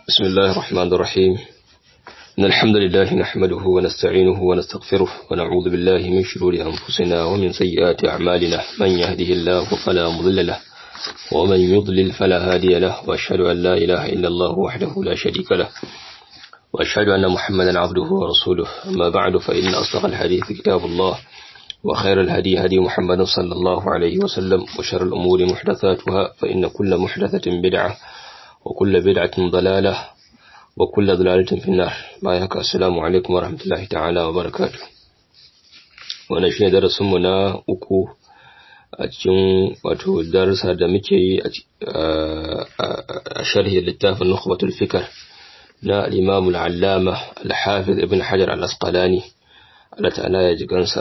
بسم الله الرحمن الرحيم إن الحمد لله نحمده ونستعينه ونستغفره ونعوذ بالله من شرور أنفسنا ومن سيئات أعمالنا من يهده الله فلا مضل له ومن يضلل فلا هادي له وأشهد أن لا إله إلا الله وحده لا شريك له وأشهد أن محمدا عبده ورسوله أما بعد فإن أصدق الحديث كتاب الله وخير الهدي هدي محمد صلى الله عليه وسلم وشر الأمور محدثاتها فإن كل محدثة بدعة وكل بدعة ضلالة وكل ضلالة في النار بايك السلام عليكم ورحمة الله تعالى وبركاته wannan shine darasin mu na uku a cikin wato darasa da muke yi a sharhi littafin Nukhbatul Fikr na al-Imam al-Allama al-Hafiz Ibn Hajar al-Asqalani Allah ta'ala ya ji gansa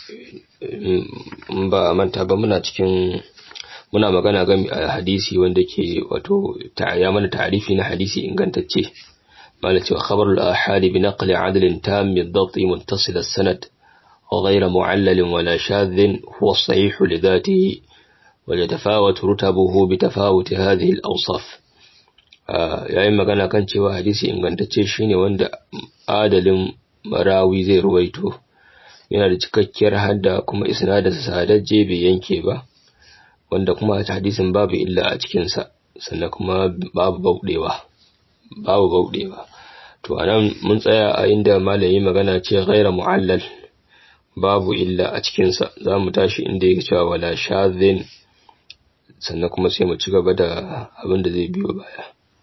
in ba manta ba muna cikin muna magana game a hadisi wanda ke wato ya mana ta'arifi na hadisi ingantacce mala cewa khabarul ahadi bi naqli adlin tam min dhabt muttasil as-sanad غير معلل ولا شاذ هو الصحيح لذاته ويتفاوت رتبه بتفاوت هذه الأوصاف yayin magana kan cewa hadisi ingantacce shine wanda adalin marawi zai ruwaito yana da cikakkiyar hadda kuma isnadinsa sadajje bai yanke ba wanda kuma hadisin babu illa a cikinsa sannan kuma babu bauɗewa babu bauɗewa to anan mun tsaya a inda malami magana ce ghaira mu'allal babu illa a cikinsa za mu tashi inda yake cewa wala shadhin sannan kuma sai mu ci gaba da abin da zai biyo baya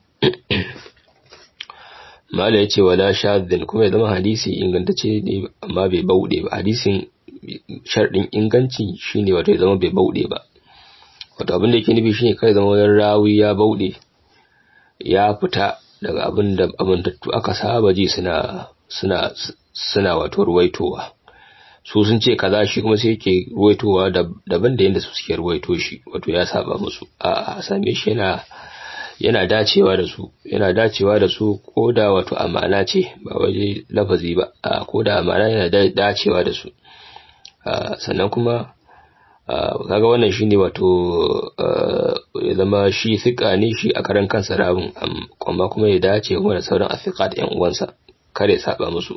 mala ya ce wala shadhin kuma ya zama hadisi ingantacce ne amma bai bauɗe ba hadisin sharɗin inganci shine wato ya zama bai bauɗe ba wato abin da yake nufi shine kai zama wani rawi ya bauɗe ya fita daga abin da amintattu aka saba ji suna suna suna wato ruwaitowa su sun ce kaza shi kuma sai yake ruwaitowa daban da yadda su suke ruwaito shi wato ya saba musu a same shi yana yana dacewa da su yana dacewa da su ko da wato amana ce ba waje lafazi ba ko da amana yana dacewa da su sannan kuma kaga wannan shine wato ya zama shi thika ne shi a karan kansa rawun amma kuma ya dace kuma da sauran athiqat yan uwansa kare saba musu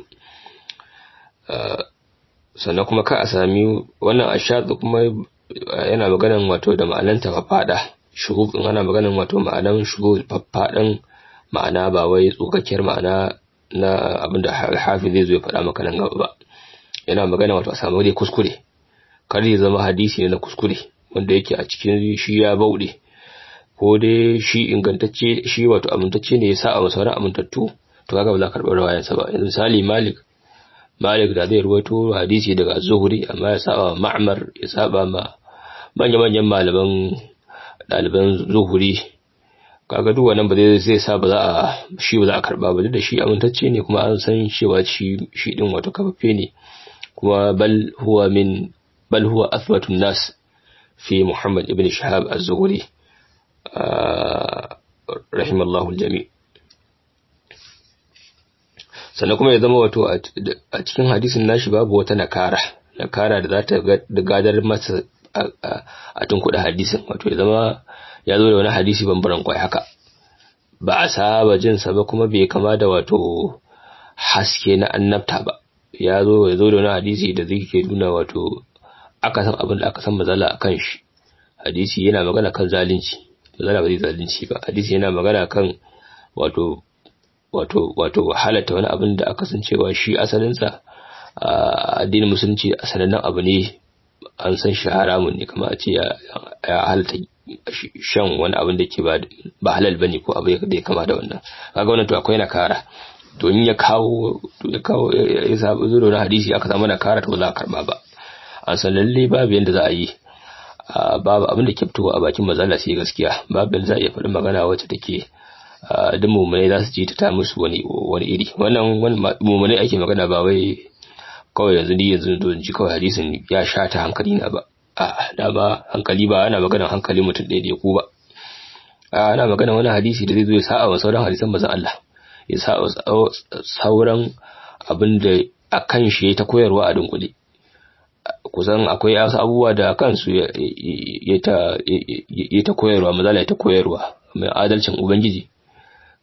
sannan kuma ka a sami wannan ashadu kuma yana maganan wato da ma'ananta fafada shuhub din ana maganan wato ma'anan shuhub faffadan ma'ana ba wai tsokakkiyar ma'ana na abinda hafi zai zo ya faɗa maka nan gaba ba yana magana wato a samu dai kuskure kar ya zama hadisi ne na kuskure wanda yake a cikin shi ya bauɗe ko dai shi ingantacce shi wato amintacce ne ya sa a sauran amintattu to kaga ba za ka karɓi rawayansa ba yanzu misali malik malik da zai ruwaito hadisi daga zuhuri amma ya saba ma'mar ya saba ma manya-manyan malaman ɗaliban zuhuri kaga duk wannan ba zai zai sa ba za a shi ba za a karba ba duk da shi amintacce ne kuma an san cewa shi shi din wato kafaffe ne kuma bal huwa min bal huwa athbatu nas fi Muhammad ibn Shahab az-Zuhri rahimallahu al-jami' sannan kuma ya zama wato a cikin hadisin nashi babu wata nakara nakara da za ta gadar masa a tun kuɗa hadisin wato ya zama ya zo da wani hadisi bambaran kwai haka ba a saba jinsa ba kuma bai kama da wato haske na annabta ba ya zo ya zo da wani hadisi da zai ke nuna wato aka san abin da aka san mazala a kan shi hadisi yana magana kan zalunci mazala ba zai zalunci ba hadisi yana magana kan wato wato wato halatta wani abin da aka san cewa shi asalinsa addinin musulunci sanannen abu ne an san shi haramun ne kamar a ce ya halatta shan wani abin da ke ba halal bane ko abu da ya kama da wannan kaga wannan to akwai na kara to in ya kawo ya kawo ya sabu zuro na hadisi aka samu na kara to za a karba ba an san lalle babu yanda za a yi babu abin da ke fitowa a bakin mazala sai gaskiya babu yanda za a iya faɗin magana wacce take duk mummunai za su ji ta musu wani wani iri wannan mummunai ake magana ba wai kawai yanzu ni yanzu zo ji kawai hadisin ya sha ta hankali na ba a dama hankali ba ana magana hankali mutum ɗaya da ku ba ana magana wani hadisi da zai zo ya sa'a wa sauran hadisan mazan Allah ya sa sauran abin da a kan shi ta koyarwa a dunkule kusan akwai wasu abubuwa da kansu ya ta koyarwa mazala ya ta koyarwa mai adalcin ubangiji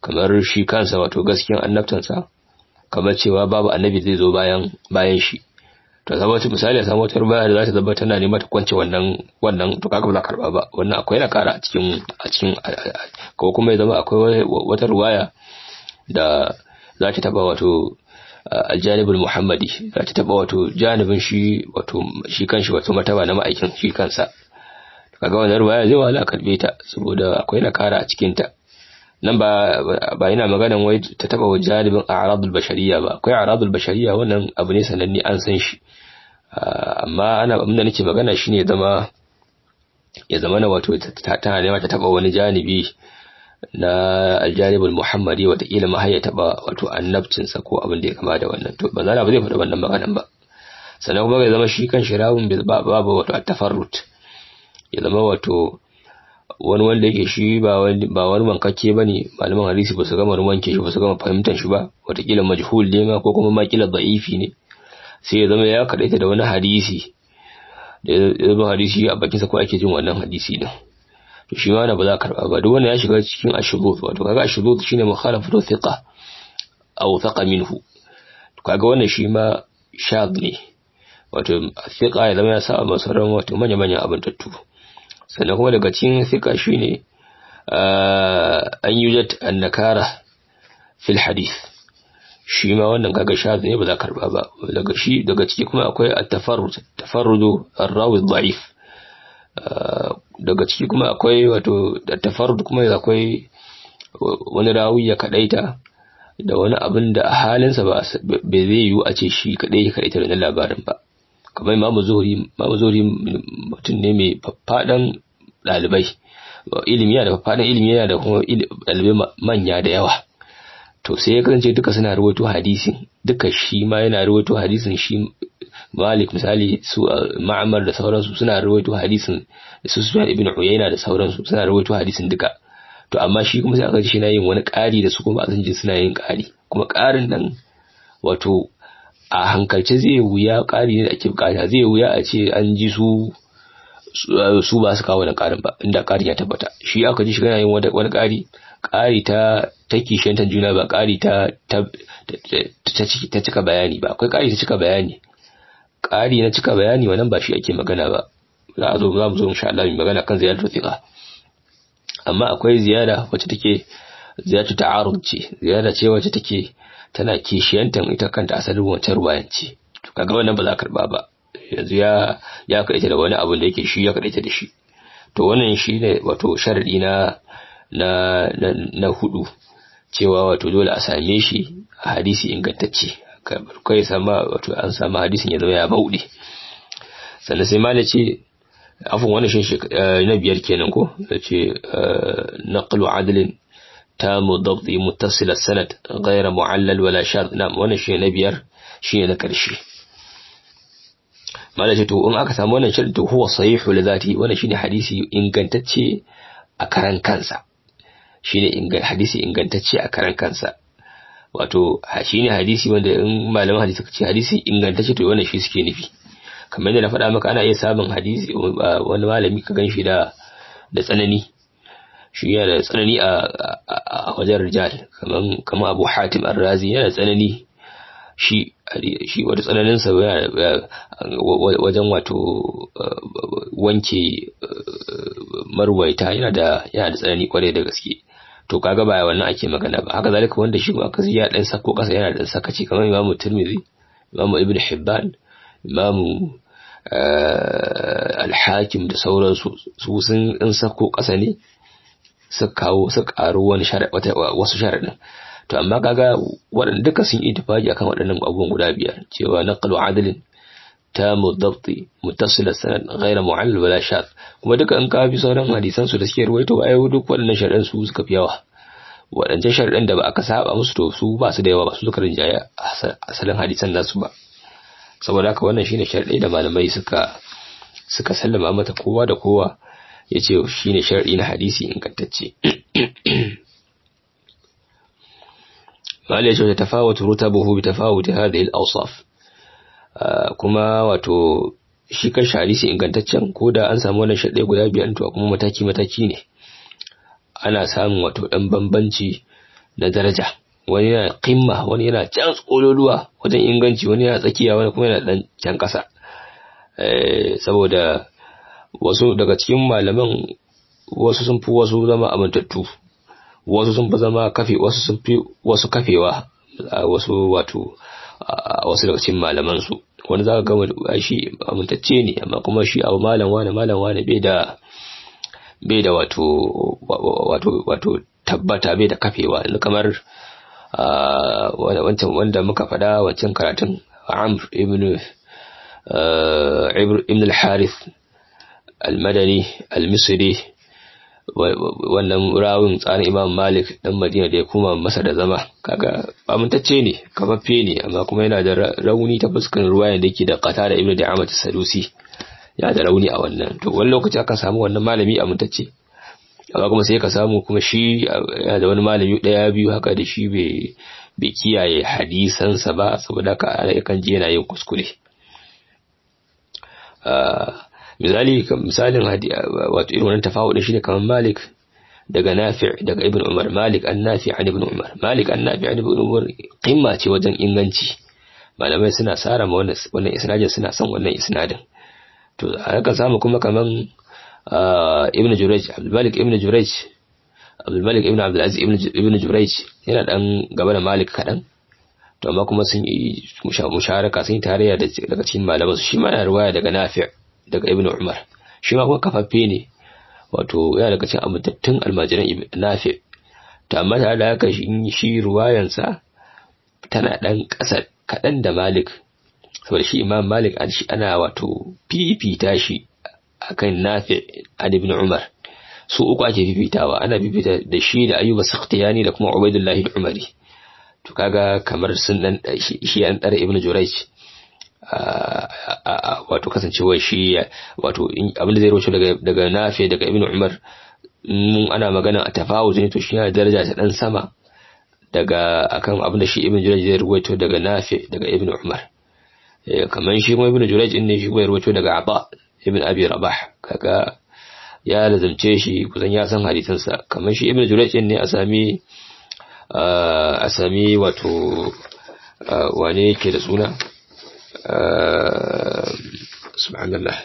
kamar shi kansa wato gaskiyan annabtansa kamar cewa babu annabi zai zo bayan bayan shi to zama wata misali a samu wata ruwaya da za ta zama tana nema ta kwance wannan wannan to kaga ba za karba ba wannan akwai na kara a cikin a cikin ko kuma ya zama akwai wata ruwaya da za ta taba wato aljanibul muhammadi za ta taba wato janibin shi wato shi kanshi wato mataba na ma'aikin shi kansa kaga wannan ruwaya zai wala karbe ta saboda akwai na kara a cikin ta nan ba ba ina maganan wai ta taba wa janibin a'radul bashariya ba akwai a'radul bashariya wannan abu ne sananne an san shi amma ana abin da nake magana shine ya zama ya zama na wato tana nema ta taba wani janibi na aljanibul muhammadi watakila ma ya taba wato annabcinsa ko abin da ya kama da wannan to ba za ba zai faɗa wannan maganan ba sannan kuma ya zama shi kan shirawun babu wato tafarrut ya zama wato wani wanda yake shi ba wani ba wani wankakke bane malaman hadisi ba su gama wanke shi ba su gama fahimtar shi ba watakila majhul ne ma ko kuma ma kila da'ifi ne sai ya zama ya kadaita da wani hadisi da ya zama hadisi a bakinsa ko ake jin wannan hadisi din to shi ma ba za ka karba ba duk wanda ya shiga cikin ashurut wato kaga ashurut shine mukhalafatu thiqa aw thaqa minhu to kaga wannan shi ma shad ne wato thiqa ya zama ya sa masaran wato manya manyan abin tattu sannan kuma daga cikin thiqa shine an yujat an-nakara fil hadith shi ma wannan kaga shad ne ba za ka karba ba daga shi daga ciki kuma akwai at-tafarrud tafarrudu ar-rawi dha'if daga ciki kuma akwai wato da tafarrud kuma akwai wani rawi ya kadaita da wani abin da a halinsa ba bai zai yiwu a ce shi kadai ya kadaita da labarin ba kamar imamu zuhri imamu zuhri mutum ne mai faffadan dalibai ilimi yana da faffadan ilimi yana da kuma dalibai manya da yawa to sai ya kasance duka suna rawaito hadisin duka shi ma yana rawaito hadisin shi Malik misali su Ma'amar da sauransu suna rawaito hadisin su Sufyan ibn Uyayna da sauransu suna rawaito hadisin duka to amma shi kuma sai aka ji shi na yin wani ƙari da su kuma a ji suna yin ƙari kuma ƙarin nan wato a hankalce zai wuya ƙari ne da ake bukata zai wuya a ce an ji su su ba su kawo da ƙarin ba inda ƙarin ya tabbata shi aka ji shi yana yin wani ƙari ƙari ta ta kishiyantar juna ba ƙari ta ta ta cika bayani ba akwai ƙari ta cika bayani ƙari na cika bayani wannan ba shi ake magana ba za a zo za mu zo insha Allah mu magana kan ziyaratul thiqa amma akwai ziyara wacce take ziyaratu ta'arud ce ziyara ce wacce take tana kishiyantan ita kanta asalin wancan ruwayan ce to kaga wannan ba za ka karba ba yanzu ya ya kaita da wani abu da yake shi ya kaita da shi to wannan shine wato sharadi na na na hudu cewa wato dole a same shi a hadisi ingantacce kai sama wato an samu hadisin ya zama ya bauɗe sannan sai mala ce afin wannan shi na biyar kenan ko da ce naqlu adlin tamu dabti muttasil sanad ghayra mu'allal wala shart na wannan shi na biyar shi na karshe mala ce to in aka samu wannan shirin to huwa sahihu li zati wannan shine hadisi ingantacce a karan kansa shine hadisi ingantacce a karan kansa wato shi ne hadisi wanda in malaman hadisi suka ce hadisi ingantacce to wannan shi suke nufi kamar yadda na faɗa maka ana iya samun hadisi wani malami ka gan shi da da tsanani shi yana da tsanani a wajen rijal kamar kamar Abu Hatim Ar-Razi yana da tsanani shi shi wata tsananin sa wajen wato wanke marwaita yana da yana da tsanani kwarai da gaske to kaga ba wannan ake magana ba haka zalika wanda shi ma kazi ya dan sako kasa yana da sakaci kamar Imam Tirmidhi Imam Ibn Hibban Imam Al-Hakim da sauransu su sun in sako kasa ne su kawo su karo wani wasu sharadin to amma kaga waɗanda duka sun ittifaqi akan waɗannan abubuwan guda biyar cewa naqlu adlin tamu dabti muttasil sanad ghayra mu'allal wala shad kuma duka in ka bi sauran hadisan su da suke ruwaito ai duk waɗannan sharadan su suka fi yawa waɗancan sharadan da ba aka saba musu to su ba su da yawa ba su suka rinjaya asalin hadisan nasu ba saboda haka wannan shine sharadai da malamai suka suka sallama mata kowa da kowa yace shine sharadi na hadisi ingantacce malai shi tafawutu rutabuhu bi tafawuti hadhihi al-awsaf kuma wato shi kan hadisi ingantaccen ko da an samu wannan shaɗe guda biyar to kuma mataki mataki ne ana samun wato ɗan bambanci na daraja wani yana qimma wani yana can tsololuwa wajen inganci wani yana tsakiya wani kuma yana dan can kasa eh saboda wasu daga cikin malaman wasu sun fi wasu zama amintattu wasu sun fi zama kafe wasu sun fi wasu kafewa wasu wato wasu daga cikin malaman su wani zaka ga shi amintacce ne amma kuma shi abu malam wani malam wani bai da bai da wato wato wato tabbata bai da kafewa kamar wancan wanda muka faɗa wancan karatun Amr ibn ibn al-Harith al-Madani al-Misri wannan rawun tsarin Imam Malik dan Madina da ya kuma masa da zama kaga amintacce ne kafaffe ne amma kuma yana da rauni ta fuskar ruwayan da yake da qata da Ibn Da'amat Sadusi ya da rauni a wannan to wani lokaci aka samu wannan malami amintacce amma kuma sai ka samu kuma shi yana da wani malami daya biyu haka da shi bai bai kiyaye hadisansa ba saboda ka yakan je yana yin kuskure misali misalin wato irin wannan tafawudin shine kamar Malik daga Nafi' daga Ibn Umar Malik an Nafi' an Ibn Umar Malik an Nafi' an Ibn Umar qimma ce wajen inganci malamai suna sara ma wannan wannan isnadin suna son wannan isnadin to aka samu kuma kaman Ibn Jurayj Abdul Malik Ibn Jurayj Abdul Malik Ibn Abdul Aziz Ibn Jurayj yana dan gaba da Malik kadan to amma kuma sun yi musharaka sun yi tarayya daga cikin malaman su shi ma yana riwaya daga Nafi' daga Ibn Umar shi ma kuma kafaffe ne wato yana daga cikin amintattun almajiran Nafi' to amma tare da haka shi ruwayansa tana dan ƙasa kaɗan da Malik saboda shi Imam Malik ana wato fifita shi akan Nafi' an Ibn Umar su uku ake fifitawa ana fifita da shi da Ayyub Sakhtiyani da kuma Ubaidullah al-Umari to kaga kamar sun dan shi an dare Ibn Jurayj wato kasancewar shi wato abinda zai roce daga daga Nafi daga Ibn Umar mun ana magana a tafawuz ne to shi yana daraja ta dan sama daga akan abinda shi Ibn Jurayj zai ruwaito daga Nafi daga Ibn Umar kamar shi kuma Ibn Jurayj din ne shi kuma ruwaito daga Aba Ibn Abi Rabah kaga ya lazamce shi kusan ya san hadisansa kamar shi Ibn Jurayj din ne a sami a sami wato wane yake da suna subhanallah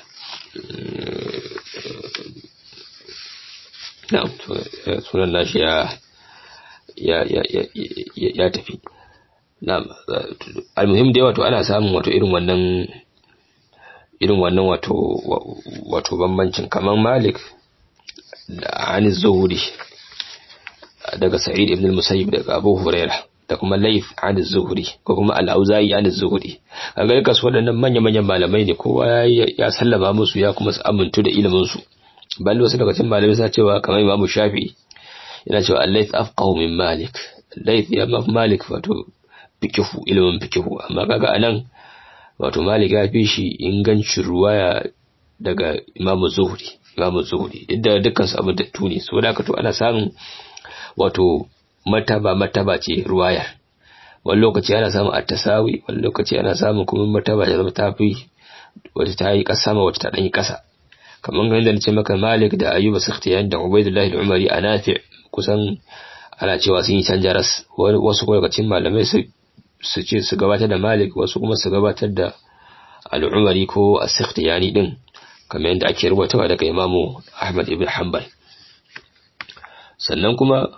na'am sunan nashi ya ya ya ya tafi na'am almuhim dai wato ana samun wato irin wannan irin wannan wato wato bambancin kaman Malik da Anis Zuhuri daga Sa'id ibn al-Musayyib daga Abu Hurairah da kuma Laif an Zuhri ko kuma Al-Auza'i an Zuhri kaga duka su waɗannan manya-manyan malamai ne kowa ya sallama musu ya kuma amintu da ilimin su balle wasu daga cikin malamai suna cewa kamar Imam Shafi yana cewa Al-Layth afqahu min Malik Layth ya ma Malik wato fikihu ilimin fikihu amma kaga anan wato Malik ya fi shi ingancin ruwaya daga Imam Zuhri Imam Zuhri inda dukkan su abin da tuni saboda haka to ana samun wato mataba mataba ce ruwayar wani lokaci ana samun attasawi wani lokaci ana samun kuma mataba ta zama tafi wata ta yi kasa sama wata ta dan yi kasa kamar ganin da nace maka Malik da Ayyub Sakhtiyan da Ubaydullah al-Umari a Nafi kusan ana cewa sun yi canja ras wasu kuma daga cikin malamai su su ce su gabatar da Malik wasu kuma su gabatar da al-Umari ko as-Sakhtiyani din kamar yadda ake rubutawa daga Imamu Ahmad ibn Hanbal sannan kuma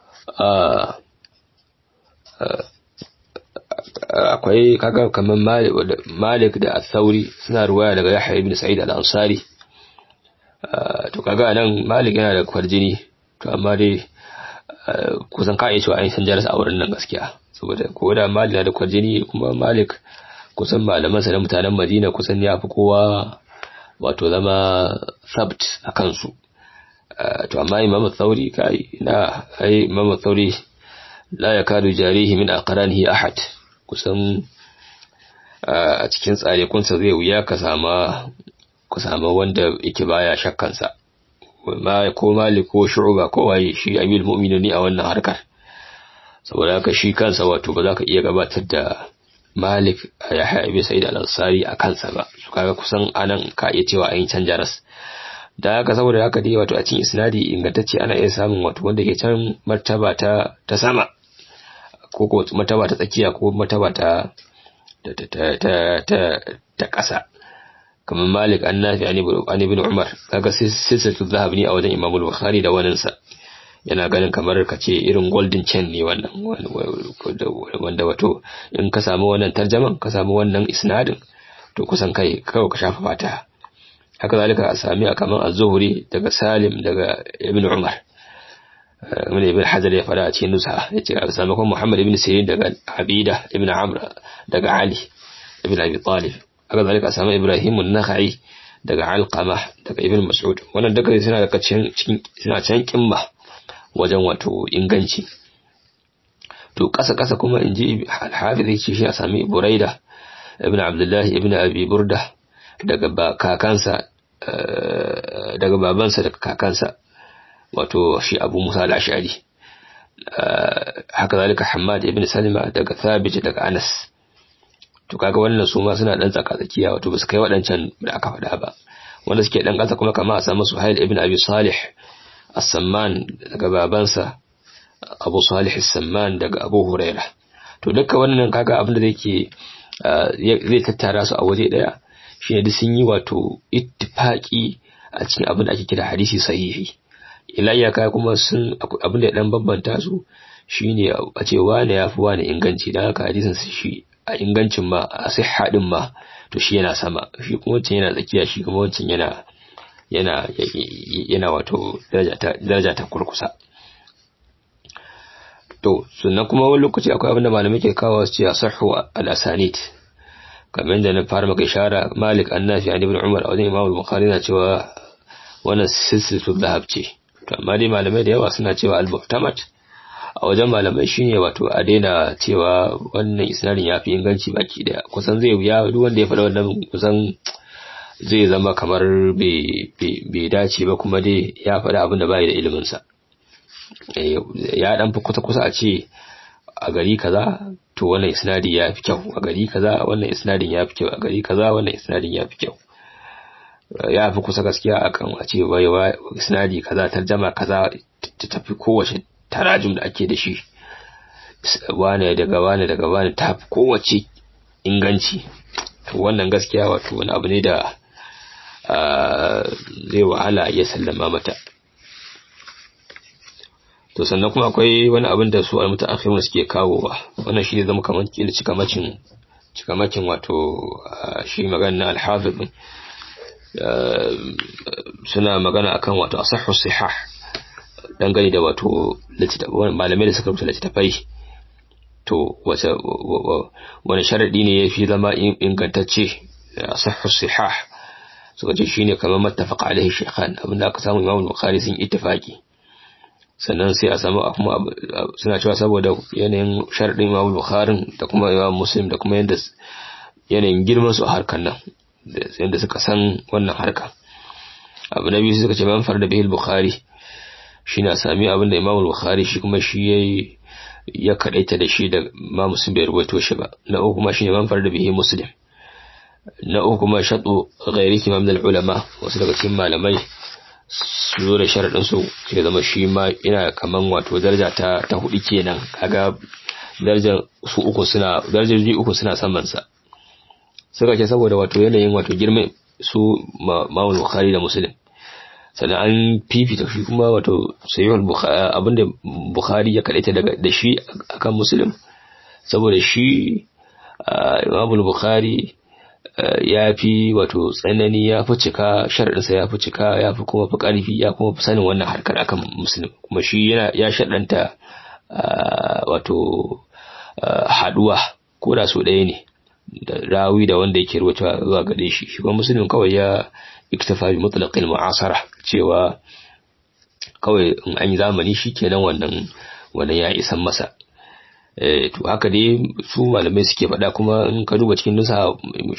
akwai kaga kamar Malik da Al-Thawri suna ruwaya daga Yahya ibn Sa'id al-Ansari to kaga nan Malik yana da kwarjini to amma dai kusan ka iya cewa an san jarasa a wurin nan gaskiya saboda ko da Malik na da kwarjini kuma Malik kusan malamansa na mutanen Madina kusan ya fi kowa wato zama sabt a kansu to amma Imam Thauri kai na ai Imam Thauri la yakadu jarihi min aqranihi ahad kusan a cikin tsare kunsa zai wuya ka sama ku sama wanda yake baya shakkan sa ma ko Malik ko Shu'ba ko waye shi Amil Mu'minin a wannan harkar saboda haka shi kansa wato ba za ka iya gabatar da Malik ya haibe Sa'id al-Ansari a kansa ba su kaga kusan anan ka iya cewa an canja ras da haka saboda haka dai wato a cikin isnadi ingantacce ana iya samun wato wanda ke can martaba ta ta sama ko ko mataba ta tsakiya ko mataba ta ta ta ta ta ƙasa kamar Malik an nafi an ibn Umar kaga silsilatu dhahab ne a wajen Imam Bukhari da waninsa yana ganin kamar ka ce irin golden chain ne wannan wanda wato in ka samu wannan tarjaman ka samu wannan isnadin to kusan kai kawai ka shafa fata haka zalika a sami a kamar az-zuhri daga Salim daga Ibn Umar wani ibn Hajar ya fara a cikin nusa ya ce a samakon Muhammad ibn Sirin daga Abida ibn Amr daga Ali ibn Abi Talib haka zalika a sami Ibrahim an-Nakhai daga Alqama daga Ibn Mas'ud wannan duka suna daga cikin suna can kimma wajen wato inganci to kasa kasa kuma in ji al-Hafiz ya ce shi a sami Buraida ibn Abdullah ibn Abi Burda daga kakansa daga babansa daga kakansa wato shi Abu Musa al-Ash'ari haka zalika Hammad ibn Salima daga Thabit daga Anas to kaga wannan su ma suna dan tsaka tsakiya wato ba su kai waɗancan da aka faɗa ba wanda suke dan ƙasa kuma kamar a samu Suhail ibn Abi Salih As-Samman daga babansa Abu Salih As-Samman daga Abu Huraira to dukkan wannan kaga abin da yake zai tattara su a waje daya shine duk sun yi wato ittifaqi a cikin abin da ake kira hadisi sahihi ilayya kai kuma sun abin da dan bambanta su shine a ce wani yafi wani inganci dan haka hadisin su shi a ingancin ma a sihha din ma to shi yana sama shi kuma wancan yana tsakiya shi kuma wancan yana yana yana wato daraja ta daraja ta kurkusa to sannan kuma wani lokaci akwai abin da malamai ke kawo su ce asahhu al-asanid kamar da na fara maka ishara Malik Annafi an Ibn Umar a wajen Imam Bukhari na cewa wannan silsilatu dhahab ce to amma dai malamai da yawa suna cewa al-muhtamat a wajen malamai shine wato a daina cewa wannan isnadin yafi inganci baki daya kusan zai wuya duk wanda ya faɗa wannan kusan zai zama kamar bai dace ba kuma dai ya faɗa abin da bai da ilimin sa ya dan fi kusa kusa a ce a gari kaza to wannan isnadi ya fi kyau a gari kaza wannan isnadin ya fi kyau a gari kaza wannan isnadin ya fi kyau ya fi kusa gaskiya akan a ce wai isnadi kaza tarjama kaza ta tafi kowace tarajum da ake da shi wane daga wane daga wane ta fi kowace inganci to wannan gaskiya wato wani abu ne da zai wahala ya sallama mata to sannan kuma akwai wani abin da su almutaakhirun suke kawowa wannan shi ne zama kamar kila cikamacin cikamacin wato shi magana na al-hafiz suna magana akan wato asahhu sihah dangane da wato malamai da suka rubuta littattafai to wace wani sharadi ne yafi zama ingantacce asahhu sihah suka ce shine kamar mattafaqa alaihi shaykhan abinda aka samu Imam Bukhari sun ittifaki sannan sai a samu kuma suna cewa saboda yanayin sharadin Imam Bukhari da kuma Imam Muslim da kuma yanda yanayin girman su a harkar nan yanda suka san wannan harka abu na biyu suka ce man farda bihil Bukhari shine a sami abin da Imam Bukhari shi kuma shi yayi ya kadaita da shi da Imam Muslim bai rubuto shi ba na uku kuma shine man farda bihi Muslim na uku kuma shaɗu gairi kimam da ulama wasu daga cikin malamai su zo da sharaɗin su ke zama shi ma ina kaman wato daraja ta ta hudu kenan kaga darajar su uku suna darajoji uku suna saman sa suka ce saboda wato yanayin wato girman su Imam Bukhari da Muslim sannan an fifita shi kuma wato sayyid Bukhari abinda Bukhari ya kadaita daga da shi akan Muslim saboda shi Imam Bukhari ya fi wato tsanani ya fi cika sharaɗinsa ya fi cika ya fi kuma fi ƙarfi ya kuma fi sanin wannan harkar akan musulun kuma shi yana ya shaɗanta wato haɗuwa ko da so ɗaya ne da rawi da wanda yake rubuta zuwa gare shi shi kuma musulun kawai ya iktafa bi mutlaqil mu'asara cewa kawai in an yi zamani shi kenan wannan wannan ya isan masa to haka dai su malamai suke faɗa kuma in ka duba cikin nusa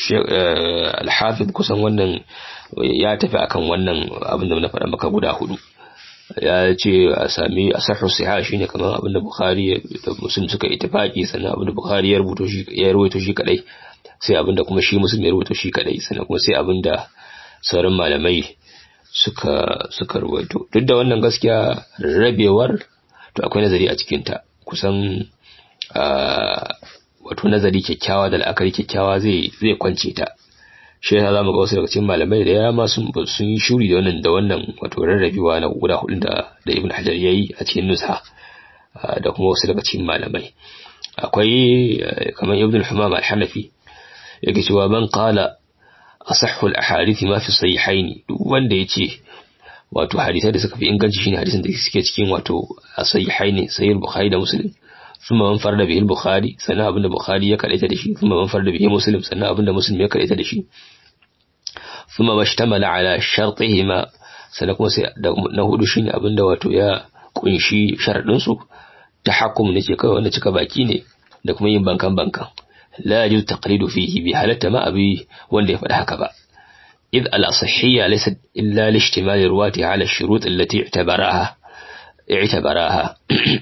alhafiz kusan wannan ya tafi akan wannan abin da na faɗa maka guda hudu ya ce a sami a sahu siha shine kamar abin da bukhari da muslim suka ittifaki sannan abin da bukhari ya rubuto shi ya rubuto shi kadai sai abin da kuma shi muslim ya rubuto shi kadai sannan kuma sai abin da sauran malamai suka suka rubuto duk da wannan gaskiya rabewar to akwai nazari a cikin ta kusan wato nazari kyakkyawa da la'akari kyakkyawa zai zai kwance ta shi yasa zamu ga wasu daga cikin malamai da yama sun sun yi shuri da wannan da wannan wato rarrabewa na guda hudun da da Ibn Hajar yayi a cikin nusha da kuma wasu daga cikin malamai akwai kamar Ibn al-Humam al-Hanafi yake cewa man qala asahhu al-ahadith ma fi sahihaini duk wanda yace wato hadisai da suka fi inganci shine hadisin da suke cikin wato sahihaini sahih bukhari da muslim thumma man farada bihi al-bukhari sannan abinda bukhari ya kadaita da shi thumma man farada bihi muslim sannan abinda muslim ya kadaita da shi thumma mashtamala ala shartihima sannan kuma sai na hudu shine abinda wato ya kunshi sharadin su tahakkum ne ce kawai wanda cika baki ne da kuma yin bankan bankan la yajuz taqlidu fihi bi halatta ma abi wanda ya faɗi haka ba إذ الأصحية ليست إلا لاشتمال رواتها على الشروط التي اعتبراها اعتبراها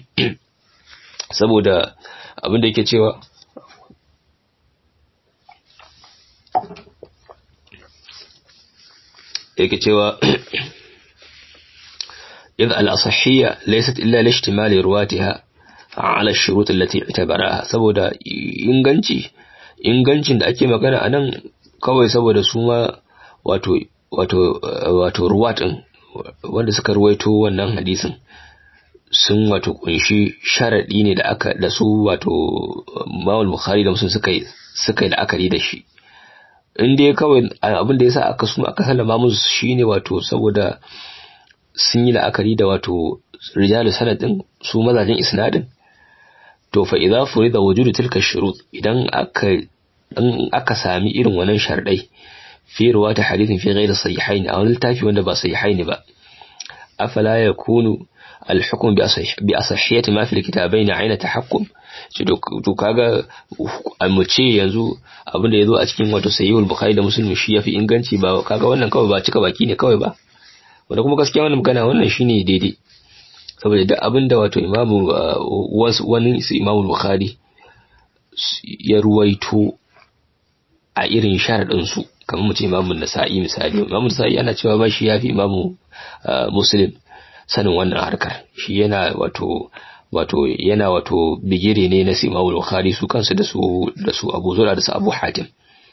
saboda abin da yake cewa yake cewa إذ الأصحية ليست إلا لاشتمال رواتها على الشروط التي اعتبراها saboda inganci ingancin da ake magana anan kawai saboda su ma wato wato wato ruwatin wanda suka ruwaito wannan hadisin sun wato kunshi sharadi ne da aka da su wato Imam Bukhari da Muslim suka yi suka yi la'akari da shi in dai kawai abin da yasa aka su aka sallama musu shine wato saboda sun yi la'akari da wato rijalu sanadin su mazajin isnadin to fa idza furida wujudu tilka shurut idan aka in aka sami irin wannan sharadai في رواة حديث في غير الصحيحين أو التافي ولا بصحيحين بقى أفلا يكون الحكم بأصح بأصحية ما في الكتابين عين تحكم to kaga mu ce yanzu abin da yazo a cikin wato sayyid bukhari da muslim shi yafi inganci ba kaga wannan kawai ba cika baki ne kawai ba wanda kuma gaskiya wannan magana wannan shine daidai saboda duk abin da wato imamu wani su imamu bukhari ya ruwaito a irin sharadin su kamar mu ce imamun nasa'i misali imamun nasa'i ana cewa ba shi yafi imamu muslim sanin wannan harkar shi yana wato wato yana wato bigire ne na imamu bukhari su kansu da su da su abu zura da su abu hatim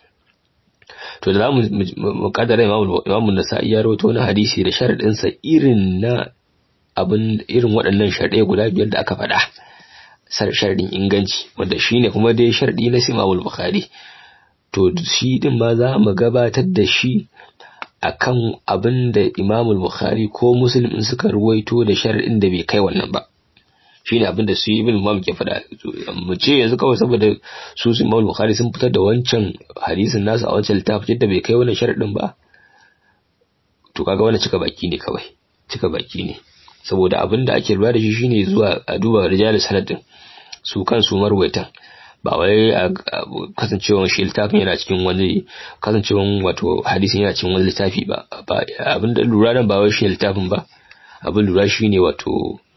to da zamu mu kaddara imamu imamu nasa'i ya rawaito wani hadisi da sharadin sa irin na abin irin waɗannan sharadai guda biyar da aka faɗa sharadin inganci wanda shine kuma dai sharadi na imamu bukhari to shi din ma za mu gabatar da shi akan abin da Imam Bukhari ko Muslim in suka ruwaito da shar'in da bai kai wannan ba shine abin da su Ibn Imam ke faɗa mu ce yanzu kawai saboda su Imam Bukhari sun fitar da wancan hadisin nasu a wancan littafin da bai kai wannan shar'in ba to kaga wannan cika baki ne kawai cika baki ne saboda abin da ake lura da shi shine zuwa a duba rijalus sanadin su kansu marwaitan ba wai a kasancewan shi littafin yana cikin wani kasancewan wato hadisin yana cikin wani littafi ba abin da lura nan ba wai shi littafin ba abin lura shine wato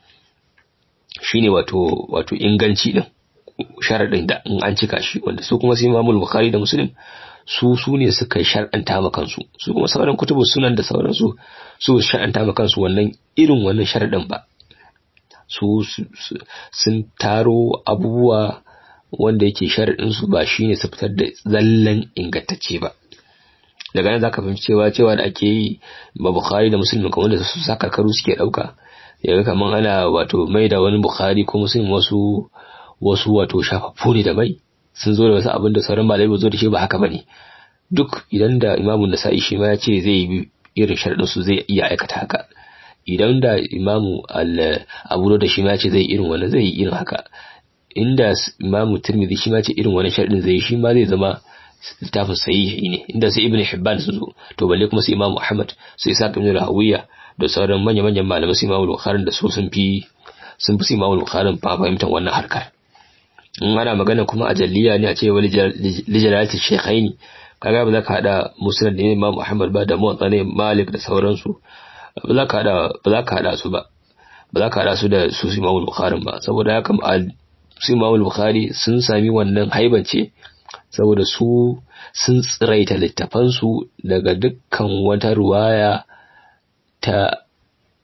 shine wato wato inganci din sharadin da in an cika shi wanda su kuma sai Imam Bukhari da Muslim su su ne suka shar'anta ma kansu su kuma sauran kutubu sunan da sauransu su shar'anta ma kansu wannan irin wannan sharadin ba su sun taro abubuwa wanda yake sharaɗinsu ba shi ne su fitar da zallan ingantacce ba daga nan zaka fahimci cewa cewa da ake yi ba bukhari da muslim kamar da su sa karkaru suke ɗauka yaga kamar ana wato mai da wani bukhari ko muslim wasu wasu wato shafaffu ne da mai sun zo da wasu abin da sauran malai ba zo da shi ba haka bane duk idan da imamu nasa'i shi ma ya ce zai yi irin sharaɗin su zai iya aikata haka idan da imamu abu da shi ma ya ce zai irin wannan zai yi irin haka inda imamu tirmidhi shi ma ce irin wani sharɗin zai shi ma zai zama littafin sahihi ne inda sai ibnu hibban su zo to balle kuma sai imamu ahmad su isa ibn rahawiya da sauran manya manyan malamai su imamu bukhari da su sun fi sun fi imamu bukhari fa fahimtar wannan harkar in ana magana kuma a jalliya ne a ce wani lijalalati shaykhaini kaga ba za ka hada musnad ne imamu ahmad ba da muwatta ne malik da sauransu ba za ka hada ba za ka hada su ba ba za ka hada su da su imamu bukhari ba saboda haka su Imam Bukhari sun sami wannan haibance saboda su sun tsiraita littafansu daga dukkan wata ruwaya ta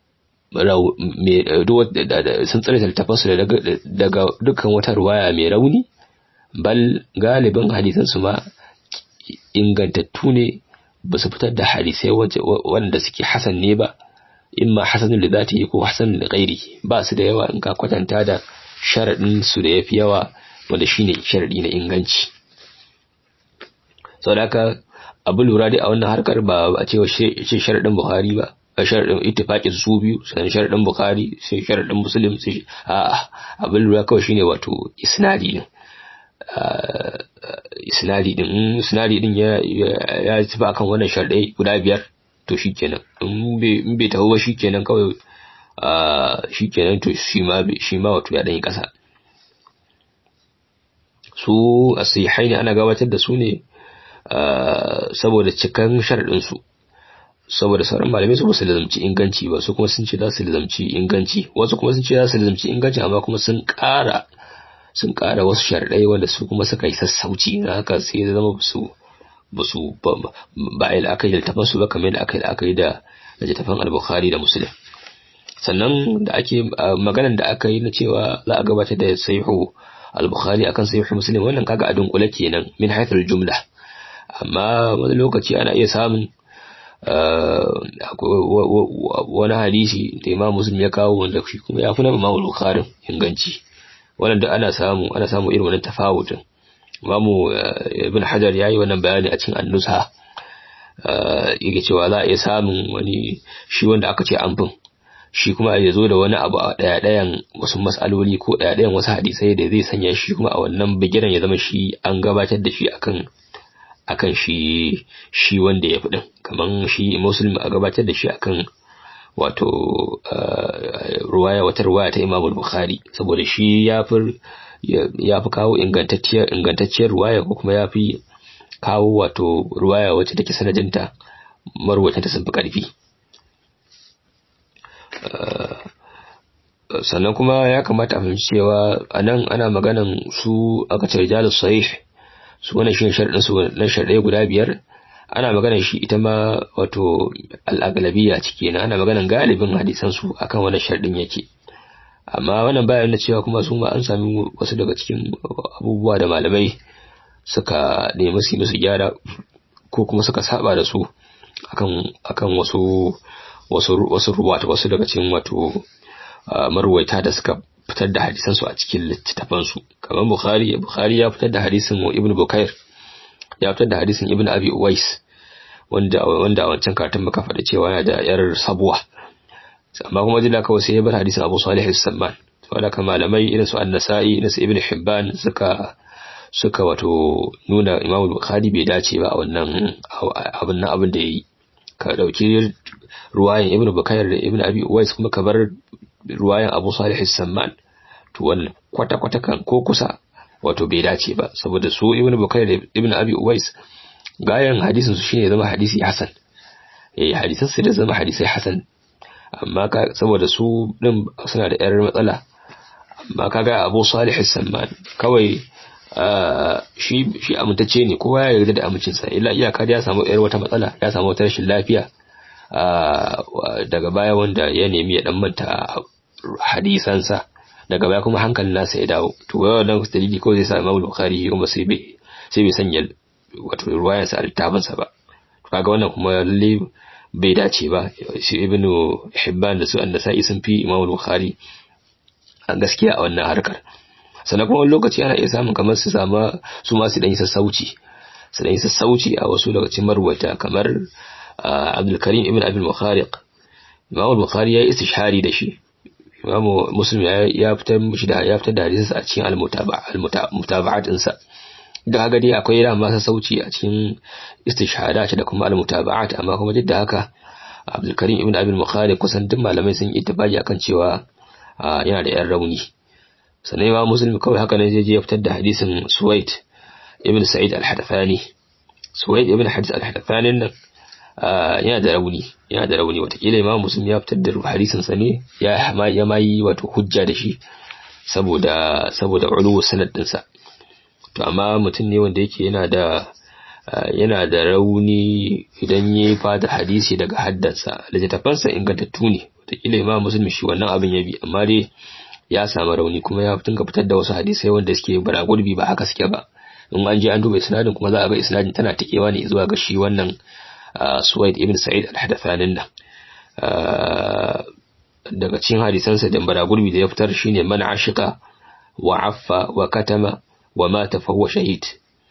sun tsare littafansu daga dukkan wata ruwaya mai rauni bal galibin hadisansu ma ingantattu ne ba su fitar da hadisai wanda suke hasan ne ba imma hasanun da zati ko hasanun da gairi ba su da yawa in ka kwatanta da sharaɗin su da yafi yawa wanda shine sharaɗi na inganci sau da haka abu lura dai a wannan harkar ba a cewa ce sharaɗin buhari ba a sharaɗin ittifaƙin su biyu sannan sharaɗin bukhari sai sharaɗin muslim sai a abin lura kawai shine wato isnadi din isnadi din in isnadi din ya ya tafi akan wannan sharaɗai guda biyar to shikenan in bai in bai taho ba shikenan kawai shikenan to shi ma shi ma wato ya dan yi kasa su asihai ne ana gabatar da su ne saboda cikan sharaɗin su saboda sauran malamai su basu lazamci inganci ba su kuma sun ce za su lazamci inganci wasu kuma sun ce za su lazamci inganci amma kuma sun ƙara sun ƙara wasu sharɗai wanda su kuma suka yi sassauci na haka sai ya zama su ba su ba a yi la'akari da littafan su ba kamar da aka yi la'akari da littafan al-bukhari da muslim sannan da ake maganan da aka yi na cewa za a gabatar da sahihu al-bukhari akan sahihu muslim wannan kaga a dunkule kenan min haythul jumla amma wani lokaci ana iya samun wani hadisi da imam muslim ya kawo wanda shi kuma ya fi na imam bukhari inganci wannan da ana samu ana samu irin wannan tafawutin imamu ibn hajar yayi wannan bayani a cikin annusa yake cewa za a iya samun wani shi wanda aka ce an bin shi kuma ya zo da wani abu a daya dayan wasu mas'aloli ko daya dayan wasu hadisai da zai sanya shi kuma a wannan bigiran ya zama shi an gabatar da shi akan akan shi shi wanda ya fi din kaman shi muslim a gabatar da shi akan wato ruwaya wata ruwaya ta Imam Bukhari saboda shi ya fi ya fi kawo ingantacciyar ingantacciyar ruwaya ko kuma ya fi kawo wato ruwaya wacce take sanadinta marwatan ta sun fi karfi sannan kuma ya kamata a fahimci cewa anan ana maganan su aka ce rijalus sahih su wannan shi sharadin su na sharadai guda biyar ana maganar shi ita ma wato al'aglabiya ciki na ana maganar galibin hadisan su akan wannan sharadin yake amma wannan bayan da cewa kuma su ma an sami wasu daga cikin abubuwa da malamai suka nemi su musu gyara ko kuma suka saba da su akan akan wasu wasu wasu ruwata wasu daga cikin wato marwaita da suka fitar da hadisan su a cikin littattafan su kamar bukhari bukhari ya fitar da hadisin ibnu bukair ya fitar da hadisin ibnu abi uwais wanda wanda a wancan karatun muka faɗa cewa yana da yar sabuwa amma kuma jilla kawai sai ya bar hadisin abu salih as-samman wanda kan malamai irin su an-nasa'i irin su ibnu hibban suka suka wato nuna imamu bukhari bai dace ba a wannan abin nan abin da yayi ka dauki ruwayan ibnu bukair da ibnu abi uwais kuma ka bar ruwayan abu salih as-samman to wannan kwata kwata kan ko kusa wato bai dace ba saboda su ibnu bukair da ibnu abi uwais gayan hadisin su shine zama hadisi hasan eh hadisan su da zama hadisi hasan amma ka saboda su din suna da yar matsala amma kaga abu salih as-samman kawai shi shi amintacce ne kowa ya yarda da amincinsa illa iyaka da ya samu yar wata matsala ya samu wata rashin lafiya daga baya wanda ya nemi ya dan manta hadisansa daga baya kuma hankalin nasa ya dawo to wannan dalili ko zai sa Imam Bukhari kuma sai bai sai bai sanya wato ruwayarsa a littafinsa ba to kaga wannan kuma lalle bai dace ba shi Ibn Hibban da su An-Nasa'i sun fi Imam Bukhari a gaskiya a wannan harkar sannan kuma wani lokaci ana iya samun kamar su sama su ma su dan yi sassauci su dan yi sassauci a wasu daga cikin marwata kamar Abdul Karim ibn Abi Bukhariq Imam Bukhari ya yi istishhari da shi Imam Muslim ya fitar mishi da ya fitar da hadisin a cikin al-mutaba'at ɗinsa da haka dai akwai ran masa sauci a cikin istishhadat da kuma al-mutaba'at amma kuma duk da haka Abdul Karim ibn Abi Bukhari kusan duk malamai sun yi ittifaqi akan cewa yana da yan rauni sannan Imam Muslim kawai haka ne zai je ya fitar da hadisin Suwaid ibn Sa'id al-Hadathani Suwaid ibn Hadis al-Hadathani nan yana da rauni yana da rauni watakila imam muslim ya fitar da hadisin sa ne ya ya mayi wato hujja da shi saboda saboda ulu sanad din sa to amma mutum ne wanda yake yana da yana da rauni idan ya fada hadisi daga haddansa littattafansa ingantattu ne kila imam muslim shi wannan abin ya bi amma dai ya samu rauni kuma ya tunga fitar da wasu hadisai wanda suke bara gurbi ba haka suke ba in an je an duba isnadin kuma za a ga isnadin tana tikewa ne zuwa ga shi wannan Suwaid ibn Sa'id al-Hadathanin nan daga cikin hadisansa da bara gurbi da ya fitar shine man ashika wa affa wa katama wa mata fa huwa shahid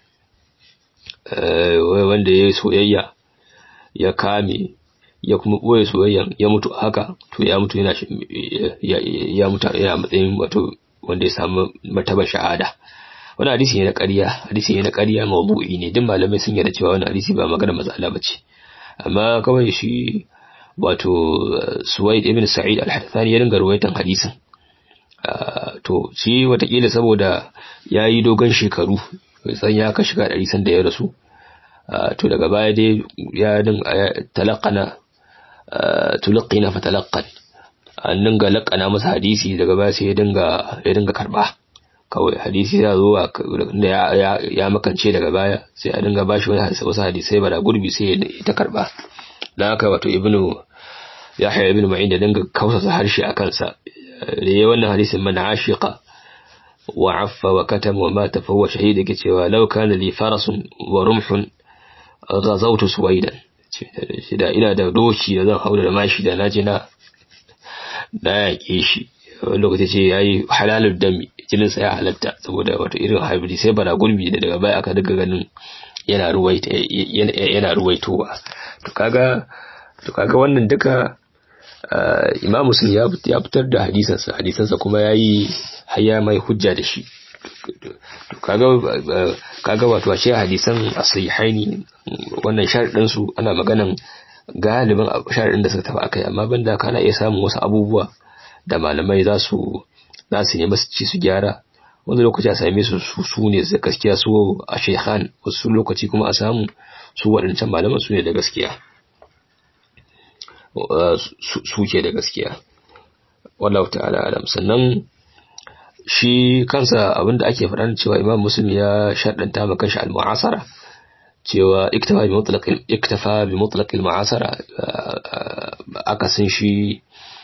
wanda ya yi soyayya ya kame ya kuma ɓoye soyayyan ya mutu haka to ya mutu yana ya mutu yana matsayin wato wanda ya samu martaba shahada wani hadisi ne na ƙarya hadisi ne na ƙarya mawdu'i ne duk malamai sun yarda cewa wani hadisi ba magana matsala bace amma kawai shi wato Suwaid ibn Sa'id al-Hadathani ya dinga ruwaitan hadisin to shi watakila saboda ya yi dogon shekaru san ya ka shiga ɗari sanda ya rasu to daga baya dai ya talakana tulaqina fa talaqqan an dinga laƙana masa hadisi daga baya sai ya dinga ya dinga karba kawai hadisi ya zo da ya ya makance daga baya sai a dinga bashi wani hadisi wasu hadisai ba da gurbi sai ya ta karba dan haka wato ibnu yahya ibnu ma'in da dinga kausasa harshe a kansa da yayi wannan hadisin man ashiqa wa affa wa katama wa mata fa huwa shahid yake cewa law kana li farasun wa rumhun ghazawtu suwaidan da ina da doki da zan haura da mashi da naje na na yaƙe shi wani lokaci ce yayi halalul dami jinin sa ya halatta saboda wato irin hybrid sai bara gurbi da daga baya aka daga ganin yana ruwaita yana ruwaitowa to kaga to kaga wannan duka Imam Muslim ya fitar da hadisansa hadisansa kuma yayi haya mai hujja da shi to kaga kaga wato ashe hadisan as-sahihaini wannan sharadin su ana maganan galibin sharadin da suka tafi akai amma banda kana iya samun wasu abubuwa da malamai za su za su nemi su ci su gyara wani lokaci a same su su ne da gaskiya su a shekhan wasu lokaci kuma a samu su waɗancan malaman su ne da gaskiya su ke da gaskiya wallahu ta'ala alam sannan shi kansa abinda ake faɗa cewa imam muslim ya shaddanta ma kanshi al-mu'asara cewa iktafa bi mutlaq iktafa bi mutlaq al-mu'asara akasin shi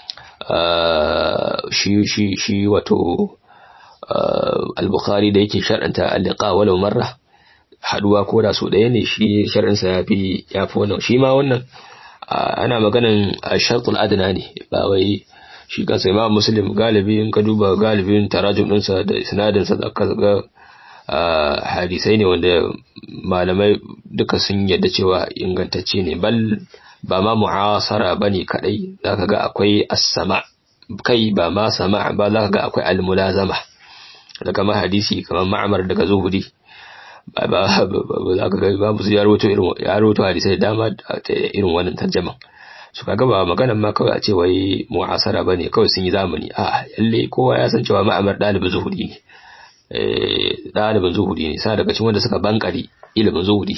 shi shi shi wato al-bukhari da yake shaddanta al-liqa walau marra haduwa ko da su ɗaya ne shi shar'insa ya fi ya fi wannan shi ma wannan ana maganan shartul adna ne ba wai shi kansa imam muslim galibi in ka duba galibin tarajum ɗinsa da isnadinsa da ka ga hadisai ne wanda malamai duka sun yadda cewa ingantacce ne bal ba ma mu'asara bane kadai zaka ga akwai as-sama kai ba ma sama ba zaka ga akwai al-mulazama daga ma hadisi kamar ma'amar daga zuhuri ba ba za ka ga babu su ya rawaito irin ya rawaito hadisai dama ta irin wannan tarjaman su kaga ba maganan ma kawai a ce wai mu'asara bane kawai sun yi zamani a lalle kowa ya san cewa ma'amar dalibin zuhudi ne eh dalibin zuhudi ne sai daga cikin wanda suka bankari ilimin zuhudi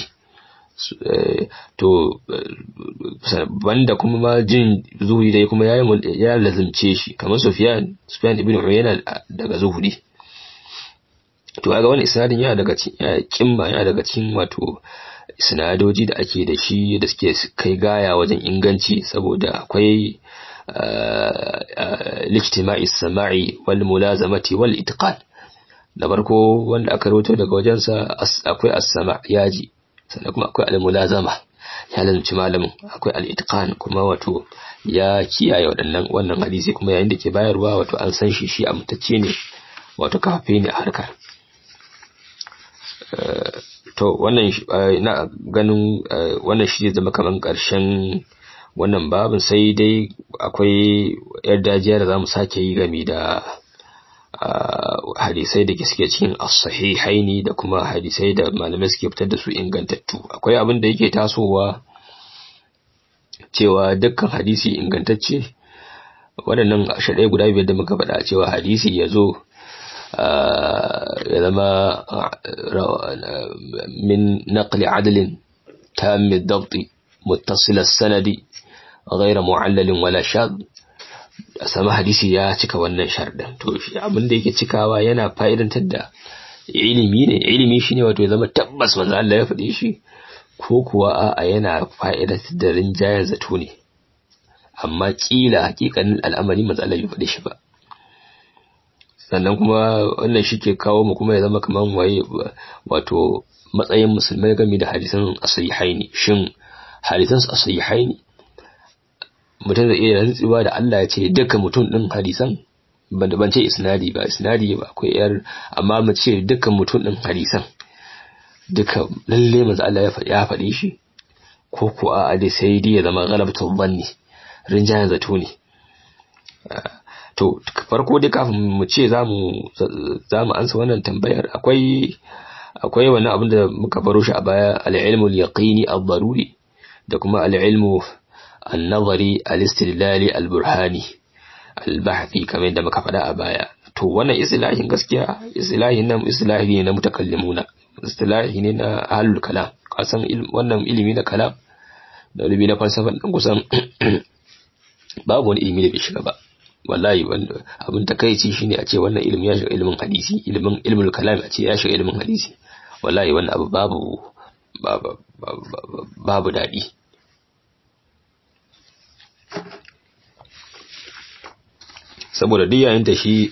to banda kuma ma jin zuhudi dai kuma ya ya lazimce shi kamar Sufyan Sufyan ibn Uyayna daga zuhudi to kaga wani isnadin yana daga cikin kimma yana daga cikin wato isnadoji da ake da shi da suke kai gaya wajen inganci saboda akwai lijtima'i sama'i wal mulazamati wal itqan da farko wanda aka rawaito daga wajensa akwai as-sama' yaji sannan kuma akwai al-mulazama ya lazumci malamin akwai al-itqan kuma wato ya kiyaye waɗannan wannan hadisi kuma yayin da ke bayarwa wato an san shi shi amtacce ne wato kafafe ne a harkar to wannan na ganin wannan shi zama kaman ƙarshen wannan babin sai dai akwai yar dajiya da za mu sake yi game da hadisai da suke cikin as-sahihaini da kuma hadisai da malamai suke fitar da su ingantattu akwai abin da yake tasowa cewa dukkan hadisi ingantacce waɗannan shaɗai guda biyar da muka faɗa cewa hadisi ya zo ya zama min naqli adalin tam dabti muttasil sanadi غير معلل ولا شاذ sama hadisi ya cika wannan sharɗin to shi abin da yake cikawa yana fa'idantar da ilimi ne ilimi shine wato ya zama tabbas manzo Allah ya faɗi shi ko kuwa a'a yana fa'idantar da rinjayen zato ne amma kila hakikanin al'amari manzo Allah bai faɗe shi ba sannan kuma wannan shi ke kawo mu kuma ya zama kaman waye wato matsayin musulmai game da hadisan asahihaini shin hadisan asahihaini mutum zai iya rantsuwa da Allah ya ce duka mutum din hadisan ban da ban ce isnadi ba isnadi ba akwai yar amma mu ce dukkan mutum din hadisan duka lalle manzo Allah ya faɗi ya faɗi shi ko ko a dai sai dai ya zama galabatul dhanni rinjayen zato ne to farko dai kafin mu ce zamu zamu ansa wannan tambayar akwai akwai wani abin da muka baro shi a baya al-ilmu al-yaqini ad-daruri da kuma al-ilmu an-nazari al-istidlali al-burhani al-bahthi kamar yadda muka faɗa a baya to wannan istilahin gaskiya istilahin nan istilahi ne na mutakallimuna istilahi ne na ahlul kalam kasan wannan ilimi na kalam da ilimi na falsafa dan kusan babu wani ilimi da bai shiga ba wallahi wanda abin takeici shine a ce wannan ilimi ya shiga ilimin hadisi ilimin ilmul kalam a ce ya shiga ilimin hadisi wallahi wannan abu babu babu babu dadi saboda duk yayin da shi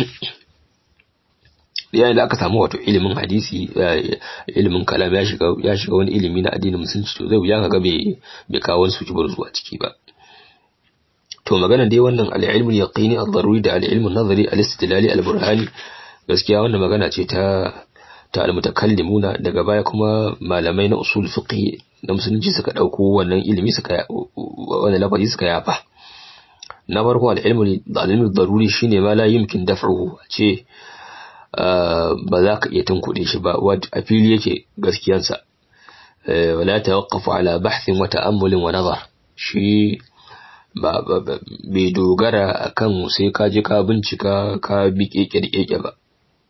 yayin da aka samu wato ilimin hadisi ilimin kalam ya shiga ya shiga wani ilimi na addinin musulunci to zai wuya kaga bai bai kawo wani suki zuwa ciki ba to magana dai wannan al-ilmu yaqini ad-daruri da al-ilmu nazari al-istidlali al-burhani gaskiya wannan magana ce ta ta al-mutakallimuna daga baya kuma malamai na usul fiqh na musulunci suka dauko wannan ilimi suka wannan lafazi suka yafa na farko al-ilmu al-ilmu daruri shine ma la yumkin daf'uhu ce ba za ka iya tunkuɗe shi ba a fili yake gaskiyansa wala tawaqqafu ala bahthin wa ta'ammulin wa nazar shi ba bai dogara akan sai ka je ka bincika ka bi keke da keke ba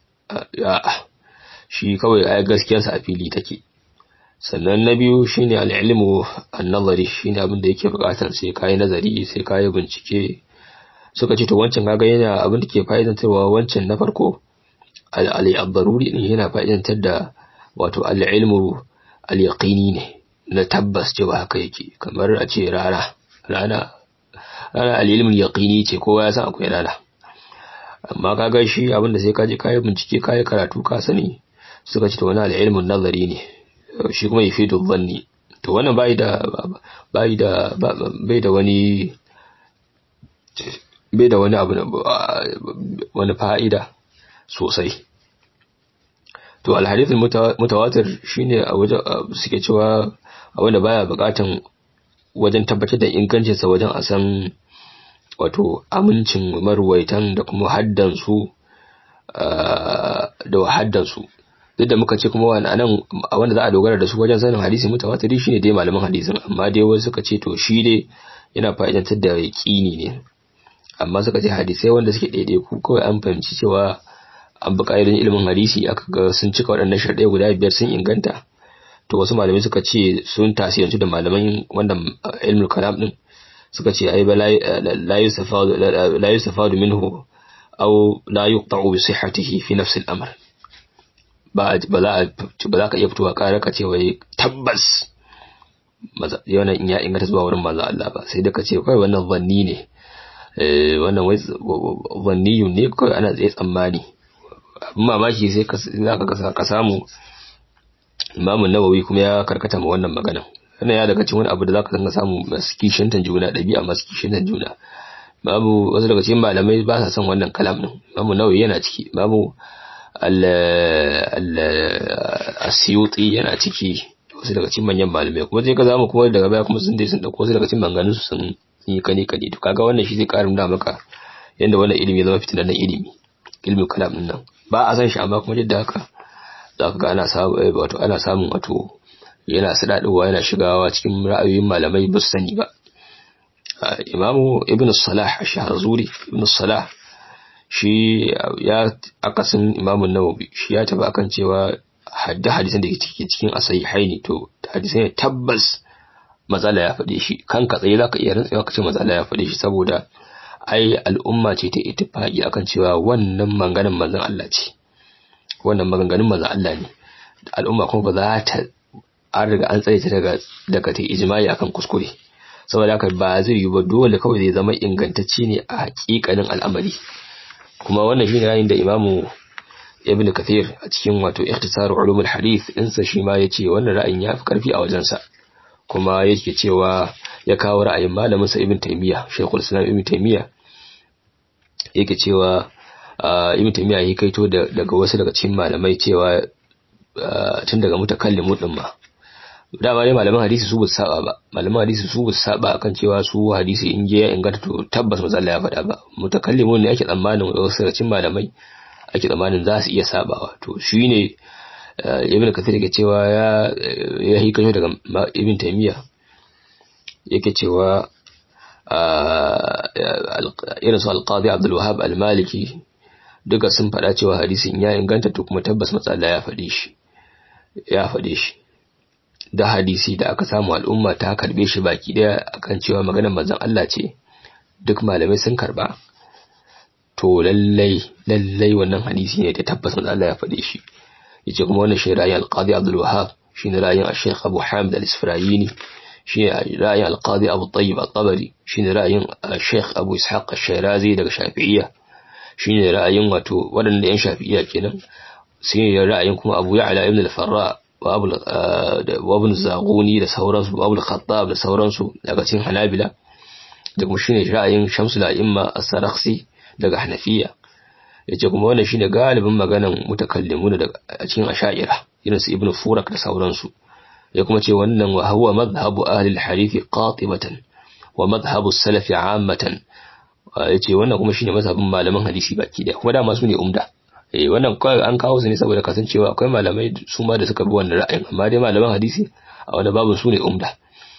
shi kawai ai gaskiyarsa a fili take sannan na biyu shine al-ilmu an-nazari shine abin da yake bukatar sai kai nazari sai kai bincike suka ce to wancan kaga yana abin da ke fa'idantarwa wancan na farko al-daruri ne yana fa'idantar da wato al-ilmu al-yaqini ne na tabbas cewa haka yake kamar a ce rana rana rana al-ilmu yaqini ce kowa ya san akwai rana amma kaga shi abin da sai ka je kai bincike kai karatu ka sani suka ce to wani al-ilmu nazari ne shi kuma yafidu dhanni to wannan bai da bai da bai da wani bai da wani abu wani fa'ida sosai to alhadith mutawatir shine a wajen suke cewa a wanda baya bukatan wajen tabbatar da ingancinsa wajen a san wato amincin marwaitan da kuma haddansu da haddansu duk da muka ce kuma wani anan wanda za a dogara da su wajen sanin hadisi mutawatiri shine dai malaman hadisin amma dai wasu suka ce to shi dai yana fa'idantar da yaqini ne amma suka ce hadisai wanda suke daidaiku kawai an fahimci cewa an bi ƙa'idun ilimin hadisi aka ga sun cika waɗannan sharɗai guda biyar sun inganta to wasu malamai suka ce sun tasirantu da malaman wannan ilmul kalam din suka ce ai ba la yusafadu la yusafadu minhu aw la yuqta'u bi sihhatihi fi nafs al-amr ba ba za ba za ka iya fitowa ƙara ka ce wai tabbas yana in ya inganta zuwa wurin manzo Allah ba sai da ka ce kai wannan zanni ne wannan wai zanniyun ne kawai ana tsaye tsammani abin mamaki sai za ka samu imamun nawawi kuma ya karkata ma wannan magana wannan ya daga cikin wani abu da za ka zanga samu masu kishintan juna ɗabi'a masu kishintan juna babu wasu daga cikin malamai ba sa son wannan kalam din imamun nawawi yana ciki babu al-asiyuti yana ciki wasu daga cikin manyan malamai kuma sai ka zamu kuma daga baya kuma sun dai sun dauko wasu daga cikin maganganun su sun yi kane kane to kaga wannan shi zai karin da maka yanda wannan ilimi ya zama fitinan ilimi ilmin kalam din nan ba a san shi amma kuma duk da haka za ka ga ana samun wato ana samun wato yana sadadowa yana shigawa cikin ra'ayoyin malamai ba su sani ba imamu ibn salah ash-shahrazuri ibn salah shi ya akasin imamu nawawi shi ya tafi akan cewa hadda hadisan da ke cikin asahihaini to hadisai ne tabbas matsala ya faɗe shi kanka tsaye zaka iya rantsewa ka ce matsala ya faɗe shi saboda ai al'umma ce ta ittifaqi akan cewa wannan maganar manzon Allah ce wannan maganganun manzon Allah ne al'umma kuma ba za ta an riga an tsare ta daga daga ta ijma'i akan kuskure saboda haka ba zai yi ba dole kawai zai zama ingantacce ne a hakikanin al'amari kuma wannan shine ra'ayin da imamu ibn kathir a cikin wato ikhtisar ulumul hadith insa shi ma yace wannan ra'ayin ya fi karfi a wajensa kuma yake cewa ya kawo ra'ayin malamin sa ibn taymiya shaykhul islam ibn taymiya yake cewa ibn taymiya ya kaito daga wasu daga cikin malamai cewa tun daga mutakallimu din ma dama ne malaman hadisi su bu saba ba malaman hadisi su bu saba akan cewa su hadisi in je ya inganta to tabbas matsala ya faɗa ba mutakallimun ne ake tsammanin wasu daga cikin malamai ake tsammanin za su iya sabawa to shine ibn kathir yake cewa ya ya hikayo daga ibn taymiya yake cewa irin su alqadi abdul wahhab al-maliki duka sun faɗa cewa hadisin ya inganta to kuma tabbas matsala ya faɗe shi ya faɗe shi da hadisi da aka samu al'umma ta karbe shi baki daya akan cewa maganar manzon Allah ce duk malamai sun karba to lallai lallai wannan hadisi ne da tabbas manzon Allah ya faɗe shi yace kuma wannan shi ra'ayin al-Qadi Abdul Wahhab shine ra'ayin al-Sheikh Abu Hamid al-Isfirayini shine ra'ayin al-Qadi Abu Tayyib al-Tabari shine ra'ayin al-Sheikh Abu Ishaq al-Shirazi daga Shafi'iyya shine ra'ayin wato waɗanda yan Shafi'iyya kenan sai ra'ayin kuma Abu Ya'la ibn al-Farra wabin zagoni da sauransu wabin khattab da sauransu daga cikin hanabila da kuma shine ra'ayin shamsul a'imma as-sarakhsi daga hanafiya yace kuma wannan shine galibin maganan mutakallimun daga cikin asha'ira irin su ibnu furak da sauransu ya kuma ce wannan wa huwa madhhabu ahli al-hadith qatibatan wa madhhabu as-salaf 'ammatan yace wannan kuma shine mazhabin malaman hadisi baki da kuma dama su ne umda eh wannan kawai an kawo su ne saboda kasancewa akwai malamai su ma da suka bi wannan ra'ayin amma dai malaman hadisi a wani babu su ne umda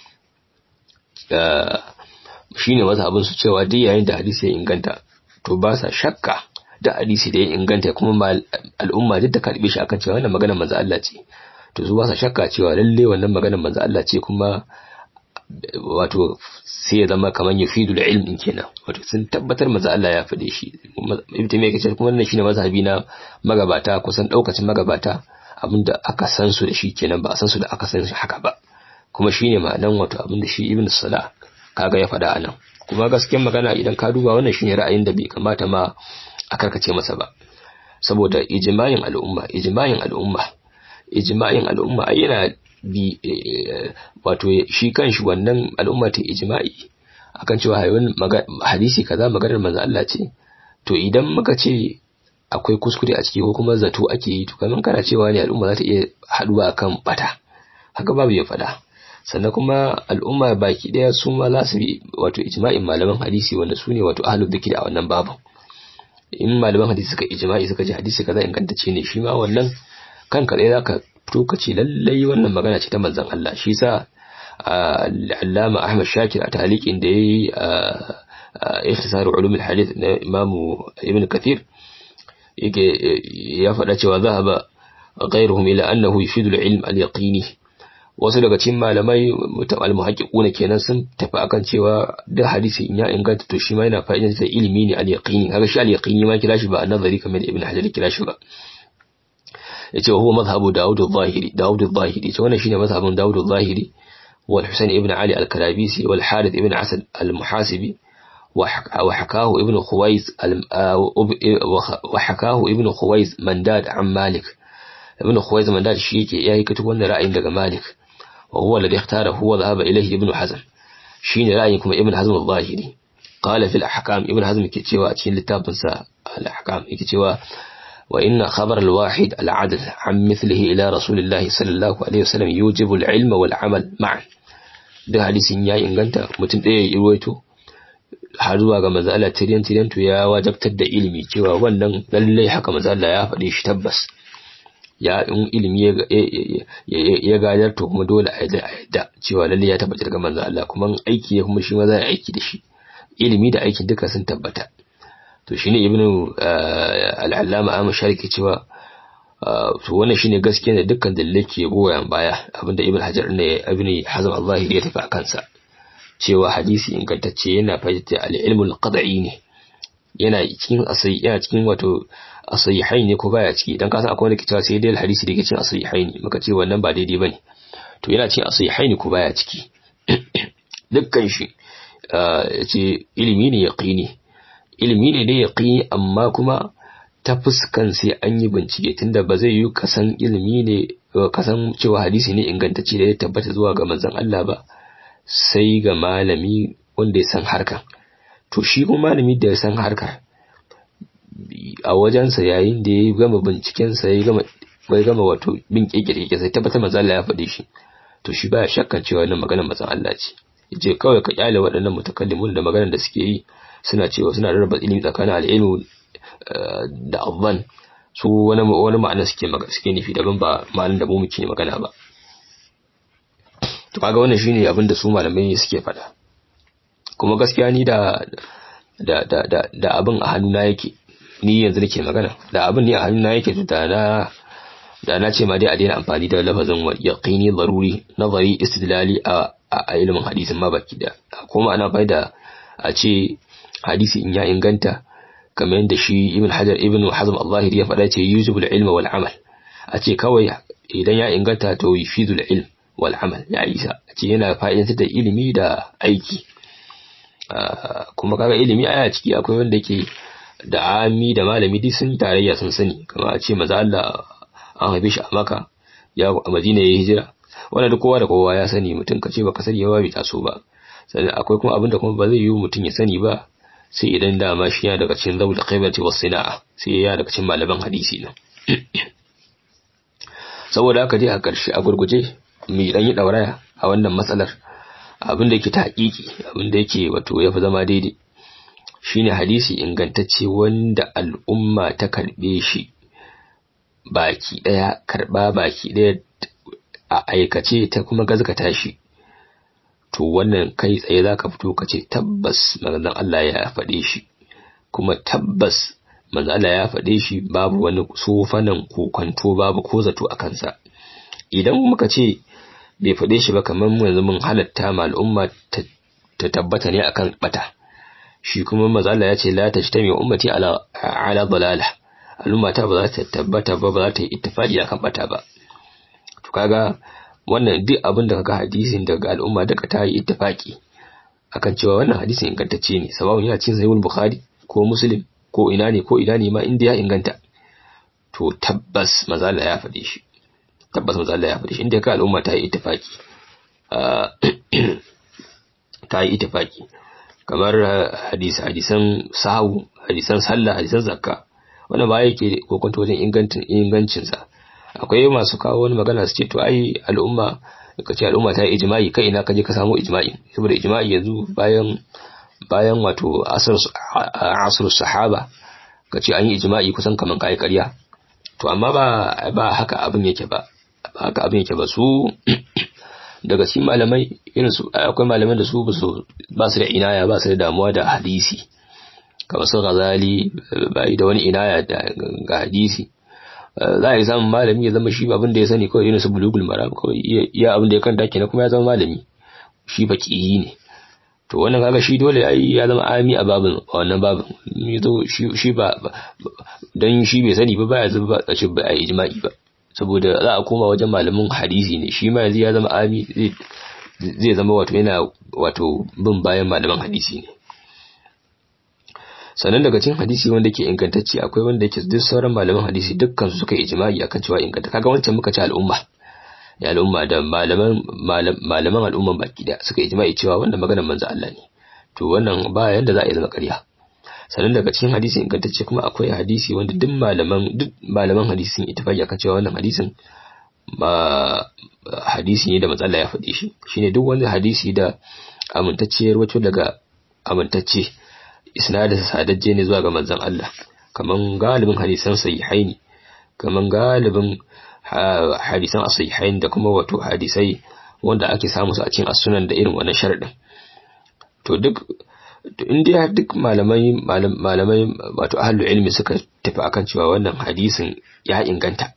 shine mazhabin su cewa duk yayin da hadisi ya inganta to ba sa shakka da hadisi da ya inganta kuma al'umma duk da karbe shi akan cewa wannan maganar manzo Allah ce to su ba sa shakka cewa lalle wannan maganar manzo Allah ce kuma wato sai ya zama kamar yufidul ilm kenan wato sun tabbatar manzo Allah ya fade shi ibn taymiya kace kuma wannan shine mazhabi na magabata kusan daukacin magabata abinda aka san su da shi kenan ba a san su da aka san shi haka ba kuma shine ma'anan wato abinda shi ibn salah kaga ya fada anan kuma gaskiyar magana idan ka duba wannan shine ra'ayin da bai kamata ma a karkace masa ba saboda ijma'in al'umma ijma'in al'umma ijma'in al'umma ai yana bi wato shi kanshi wannan al'umma ta ijma'i akan cewa hadisi kaza maganar manzo Allah ce to idan muka ce akwai kuskure a ciki ko kuma zato ake yi to kaman kana cewa ne al'umma za ta iya haduwa akan bata haka babu ya fada sannan kuma al'umma baki daya su ma za su bi wato ijma'in malaman hadisi wanda su ne wato ahlul dhikri a wannan babu in malaman hadisi suka ijma'i suka ji hadisi kaza ingantacce ne shi ma wannan kanka dai zaka fito ka ce lallai wannan magana ce ta manzon Allah shi sa Allama Ahmad Shakir a taliqin da yayi ikhtisar ulum al-hadith na Imam Ibn Kathir yake ya faɗa cewa zahaba ghayruhum ila annahu yufidu al-ilm al-yaqini wasu daga cikin malamai al-muhaqqiquna kenan sun tafi akan cewa da hadisi in ya inganta to shi ma yana fa'idan da ilimi ne al-yaqini kaga shi al-yaqini ma kira shi ba an-nazari kamar Ibn Hajar kira shi ba yace huwa mazhabu Dawud al-Zahiri Dawud al-Zahiri to wannan shine mazhabin Dawud al-Zahiri wal Husayn ibn Ali al-Karabisi wal Harith ibn Asad al-Muhasibi wa hakahu ibn Khuwais wa hakahu ibn Khuwais Mandad an Malik ibn Khuwais Mandad shi yake yayi katu wannan ra'ayin daga Malik wa huwa alladhi ikhtara huwa dhahaba ilayhi ibn Hazm shine ra'ayin kuma ibn Hazm al-Zahiri qala fil ahkam ibn Hazm yake cewa a cikin littafinsa al-ahkam yake cewa وإن خبر الواحد العدل عن مثله إلى رسول الله صلى الله عليه وسلم يوجب العلم والعمل معا ده حديث يا inganta mutum ɗaya ya ruwaito har zuwa ga manzo Allah tiryan tiryan to ya wajabtar da ilimi cewa wannan lallai haka manzo Allah ya faɗi shi tabbas ya in ilimi ya gadar to kuma dole a yadda cewa lallai ya tabbatar ga manzo Allah kuma aiki ya kuma shi ma za a aiki da shi ilimi da aikin duka sun tabbata to shine ibnu al-allama Ahmad Shariki cewa to wannan shine gaskiya da dukkan dalilai ke goyon baya abinda ibnu Hajar ne ibnu Hazm al-Zahiri ya tafi akan sa cewa hadisi ingantacce yana fahimta al-ilmu al-qad'i ne yana cikin asai yana cikin wato asahihai ne ko baya ciki dan kasan akwai wanda ke cewa sai dai hadisi da yake cikin asahihai ne muka ce wannan ba daidai bane to yana cikin asahihai ne ko baya ciki dukkan shi yace ilimi ne yaqini ilimi ne da yaqini amma kuma ta fuskan sai an yi bincike tunda ba zai yi kasan ilimi ne kasan cewa hadisi ne ingantacce da ya tabbata zuwa ga manzon Allah ba sai ga malami wanda ya san harkar to shi kuma malami da ya san harkar a wajensa yayin da ya gama bincikensa ya gama bai gama wato bin kekere sai tabbatar manzon Allah ya faɗi shi to shi baya shakkan cewa wannan maganar manzon Allah ce yace kawai ka kyale waɗannan mutakallimun da maganar da suke yi suna cewa suna rarraba ilimi tsakanin al'ilmu da abban su wani wani ma'ana suke suke nufi daban ba ma'anar da mu muke magana ba to kaga wannan shine abin da su malamai suke faɗa kuma gaskiya ni da da da da, da abin a hannuna yake ni yanzu nake magana da abin ni a hannuna yake to da na da na ce ma dai a daina amfani da lafazin yaqini daruri nazari istidlali a a ilimin hadisin ma baki da kuma ana faida a ce hadisi in ya inganta kamar yadda shi ibn hajar ibn hazm al-zahiri ya faɗa ce yujibul ilma wal amal a ce kawai idan ya inganta to yufidul ilm wal amal ya isa a ce yana fa'idantar da ilimi da aiki kuma kaga ilimi aya ciki akwai wanda yake da ami da malami duk sun tarayya sun sani kamar a ce maza Allah an haife shi a maka ya a madina ya hijira wannan duk kowa da kowa ya sani mutum ka ce baka sani ba bai taso ba sannan akwai kuma abin da kuma ba zai yi mutum ya sani ba sai idan dama shi ya daga cikin zaul qaibati was sina'a sai ya daga cikin malaman hadisi ne saboda haka dai a ƙarshe a gurguje mai dan yi dauraya a wannan matsalar abin da yake ta hakiki abin da yake wato ya fi zama daidai shine hadisi ingantacce wanda al'umma ta karbe shi baki daya karba baki daya a aikace ta kuma gazgata shi to wannan kai tsaye zaka fito ka ce tabbas manzon Allah ya faɗe shi kuma tabbas manzon Allah ya faɗe shi babu wani sofanan kokonto babu ko zato a kansa idan muka ce bai faɗe shi ba kamar mu yanzu mun halatta ma al'umma ta tabbata ne akan bata shi kuma manzon Allah ya ce la tajtami ummati ala ala dalala al'umma ta ba za ta tabbata ba ba za ta yi ittifaqi akan bata ba to kaga wannan duk abin da kaga hadisin daga al'umma daga ta yi ittifaki akan cewa wannan hadisin ingantacce ne sababin yana cikin sahihul bukhari ko muslim ko ina ne ko ina ne ma inda ya inganta to tabbas mazala ya faɗe shi tabbas mazala ya faɗe shi inda ka al'umma ta yi ittifaki ta yi ittifaki kamar hadis hadisan sahu hadisan sallah hadisan zakka wannan ba yake kokonto wajen ingancin ingancinsa akwai masu kawo wani magana su ce to ai al'umma ka ce al'umma ta yi ijma'i kai ina kaje ka samu ijma'i saboda ijma'i yanzu bayan bayan wato asr sahaba ka ce an yi ijma'i kusan kaman kai ƙarya to amma ba ba haka abin yake ba ba haka abin yake ba su daga cikin malamai irin su akwai malaman da su ba su da inaya ba su da damuwa da hadisi kamar su Ghazali bai da wani inaya ga hadisi za a yi samun malami ya zama shi abin da ya sani kawai irin su bulugul maram kawai iya abin da ya kanta kenan kuma ya zama malami shi faqihi ne to wannan kaga shi dole ai ya zama ami a babin wannan babin yazo shi shi ba dan shi bai sani ba baya zuba a ce ba a ijma'i ba saboda za a koma wajen malamin hadisi ne shi ma yanzu ya zama ami zai zama wato yana wato bin bayan malaman hadisi ne sannan daga cikin hadisi wanda ke ingantacce akwai wanda yake duk sauran malaman hadisi dukkan su suka yi ijma'i akan cewa inganta kaga wancan muka ci al'umma ya al'umma da malaman malaman al'umman baki da suka yi ijma'i cewa wannan maganar manzo Allah ne to wannan ba yanda za a yi zama ƙarya sannan daga cikin hadisi ingantacce kuma akwai hadisi wanda duk malaman duk malaman hadisi sun ittifaqi akan cewa wannan hadisin ba hadisi ne da manzo Allah ya faɗi shi shine duk wani hadisi da amintacciyar wato daga amintacce isnadin sadajje ne zuwa ga manzon Allah kaman galibin hadisan sahihaini kaman galibin hadisan as-sahihain da kuma wato hadisai wanda ake samu su a cikin as-sunan da irin wannan sharadin to duk in dai duk malamai malamai wato ahlul ilmi suka tafi akan cewa wannan hadisin ya inganta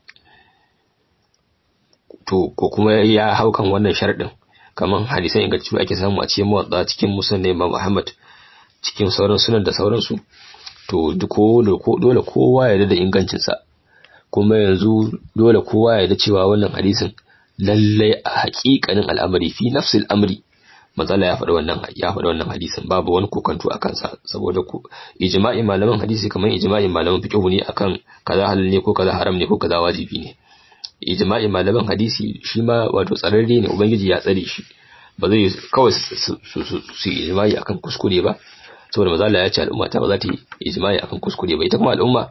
to ko kuma ya haukan wannan sharadin kaman hadisan ingantattu ake samu a cikin muwatta cikin musnad Imam Muhammad cikin sauran sunan da sauransu to dole kowa ya da ingancinsa kuma yanzu dole kowa ya da cewa wannan hadisin lallai a haƙiƙanin al'amari fi nafsil amri matsala ya faɗi wannan ya faɗi wannan hadisin babu wani kokanto a kansa saboda ku ijma'in malaman hadisi kamar ijma'in malaman fiqh ne akan kaza halal ne ko kaza haram ne ko kaza wajibi ne ijma'in malaman hadisi shi ma wato tsararre ne ubangiji ya tsare shi ba zai kawai su su ijma'i akan kuskure ba saboda maza Allah ya ce al'umma ta ba za ta yi ijma'i akan kuskure ba ita kuma al'umma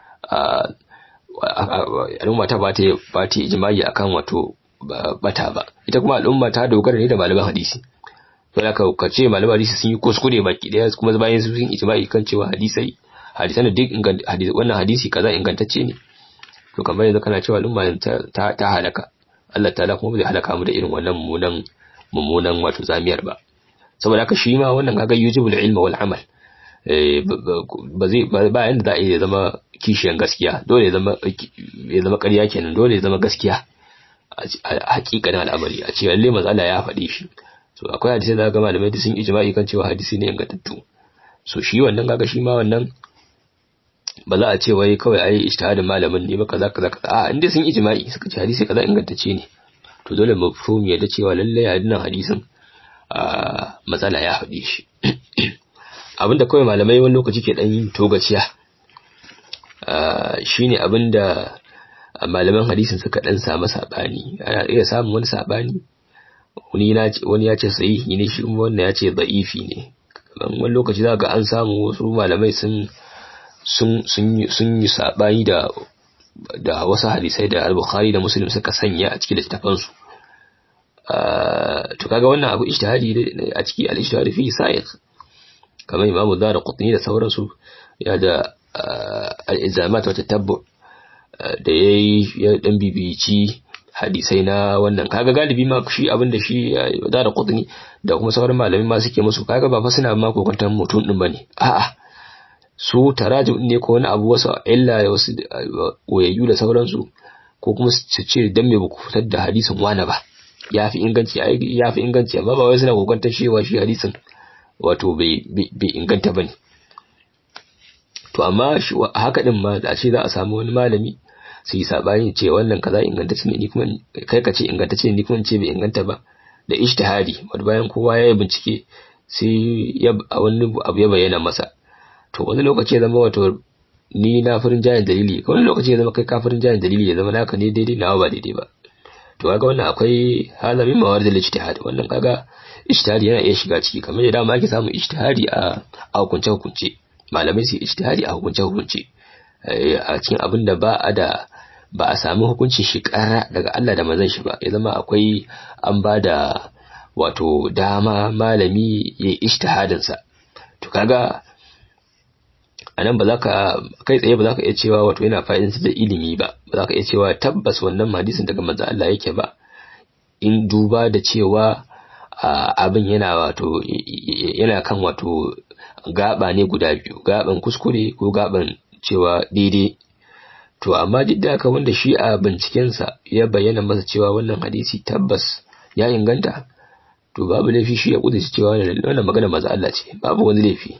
al'umma ta ba ta ba ta ijma'i akan wato bata ba ita kuma al'umma ta dogara ne da malaman hadisi to da ka ce malaman hadisi sun yi kuskure baki daya kuma bayan sun yi ijma'i kan cewa hadisai hadisan da duk wannan hadisi kaza ingantacce ne to kamar yanzu kana cewa al'umma ta ta halaka Allah ta'ala kuma bai halaka mu da irin wannan mummunan mummunan wato zamiyar ba saboda haka shi ma wannan kaga yujibul ilma wal amal ba zai ba yanda za a yi zama kishiyan gaskiya dole ya zama ya zama ƙarya kenan dole ya zama gaskiya a hakikanin al'amari a ce lalle manzo Allah ya faɗi shi so akwai hadisi da ga malamai da sun ijma'i kan cewa hadisi ne ingantattu so shi wannan kaga shi ma wannan ba za a ce wai kawai ai ijtihadin malamin ne ba kaza kaza kaza a inda sun ijma'i suka ce hadisi kaza ingantacce ne to dole mafhum ya da cewa lalle hadisin hadisin a matsala ya faɗi shi abinda kawai malamai wani lokaci ke dan yin togaciya shine abinda malaman hadisin suka dan samu sabani ana iya samun wani sabani wani ya ce sahihi ne shi kuma wannan ya ce da'ifi ne wani lokaci za ga an samu wasu malamai sun sun yi sabani da da wasu hadisai da al-bukhari da muslim suka sanya a cikin littafansu to kaga wannan abu ijtihadi a ciki al-ijtihadi fi sa'iq kamar imamu dara qutni da sauransu ya da al-ilzamat wa tatabbu da yayi ya dan bibici hadisai na wannan kaga galibi ma shi abin da shi dara qutni da kuma sauran malami ma suke musu kaga ba fa suna ma kokantar mutum din bane a'a su tarajum ne ko wani abu wasu illa da wasu wayayyu da sauransu ko kuma su ce dan me baku fitar da hadisin wani ba ya fi inganci ya fi inganci amma ba wai suna kokantar cewa shi hadisin wato bai inganta bane to amma haka din ma da ce za a samu wani malami su yi sabani ce wannan kaza ingantacce ne ni kuma kai ka ce ingantacce ne ni kuma ce bai inganta ba da ijtihadi wanda bayan kowa ya yi bincike sai ya wani abu ya bayyana masa to wani lokaci ya zama wato ni na farin jayin dalili wani lokaci ya zama kai kafirin jayin dalili ya zama naka ne daidai nawa ba daidai ba to kaga wannan akwai halamin mawar da ijtihad wannan kaga ijtihadi yana iya shiga ciki kamar yadda dama ake samun ijtihadi a a hukunce hukunce malamai su ijtihadi a hukunce hukunce a cikin abin da ba a da ba a sami hukuncin shi kara daga Allah da manzon shi ba ya zama akwai an ba da wato dama malami ya yi ijtihadin sa to kaga a nan ba za ka kai tsaye ba za ka iya cewa wato yana fa'idansa da ilimi ba ba za ka iya cewa tabbas wannan hadisin daga manzo Allah yake ba in duba da cewa abin yana wato yana kan wato gaba ne guda biyu gaban kuskure ko gaban cewa daidai to amma duk da haka wanda shi a bincikensa ya bayyana masa cewa wannan hadisi tabbas ya inganta to babu laifi shi ya kudurci cewa wannan magana maza Allah ce babu wani laifi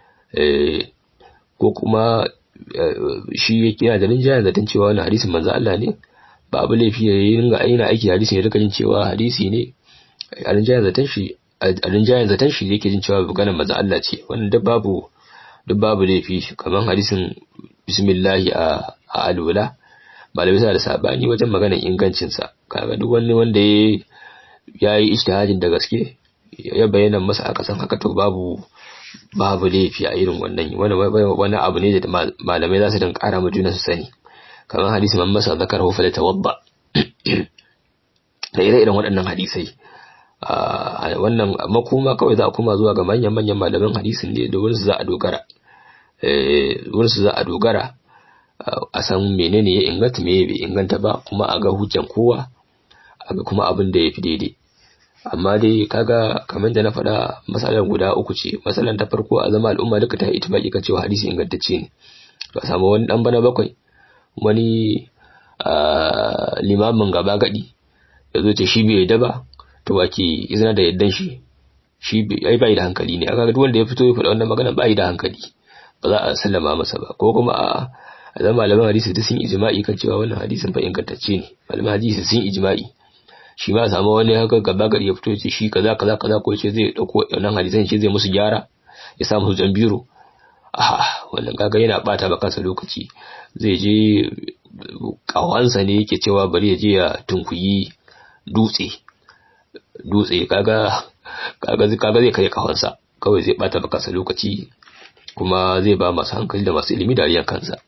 ko kuma shi yana da rinjayen zaton cewa wannan hadisin manzo Allah ne babu laifi ya yi ringa aina aiki hadisin ya rika jin cewa hadisi ne a rinjayen zaton shi a rinjayen zaton shi yake jin cewa maganar manzo Allah ce wannan duk babu duk babu laifi kamar hadisin bismillahi a a alwala malamai suna da sabani wajen maganar ingancin sa kaga duk wani wanda ya yi ijtihadin da gaske ya bayyana masa a kasan haka to babu babu laifi a irin wannan wani abu ne da malamai za su dan kara ma juna su sani kamar hadisi man masa zakar hu fala tawadda da ire-iren waɗannan hadisai wannan makoma kawai za a koma zuwa ga manyan manyan malaman hadisin ne da wurinsu za a dogara wurinsu za a dogara a san menene ya inganta me bai inganta ba kuma a ga hujjan kowa a ga kuma abin da ya fi daidai amma dai kaga kamar da na faɗa matsalar guda uku ce matsalar ta farko a zama al'umma duka ta itibaki kan cewa hadisi ingantacce ne to a samu wani dan bana bakwai wani limamin gaba gadi ya zo ce shi bai yadda ba to wake izina da yaddan shi shi ai bai da hankali ne aka duk wanda ya fito ya faɗa wannan magana bai da hankali ba za a sallama masa ba ko kuma a a zama malaman hadisi duk sun ijma'i kan cewa wannan hadisin fa ingantacce ne malaman hadisi sun ijma'i shi ma samu wani haka gaba gari ya fito ya ce shi kaza kaza kaza ko ce zai dauko wannan hadisan ce zai musu gyara ya sa musu jan biro ah wannan kaga yana bata ba kansa lokaci zai je kawansa ne yake cewa bari ya je ya tunkuyi dutse dutse kaga kaga kaga zai kai kawansa kawai zai bata ba kansa lokaci kuma zai ba masu hankali da masu ilimi dariyan kansa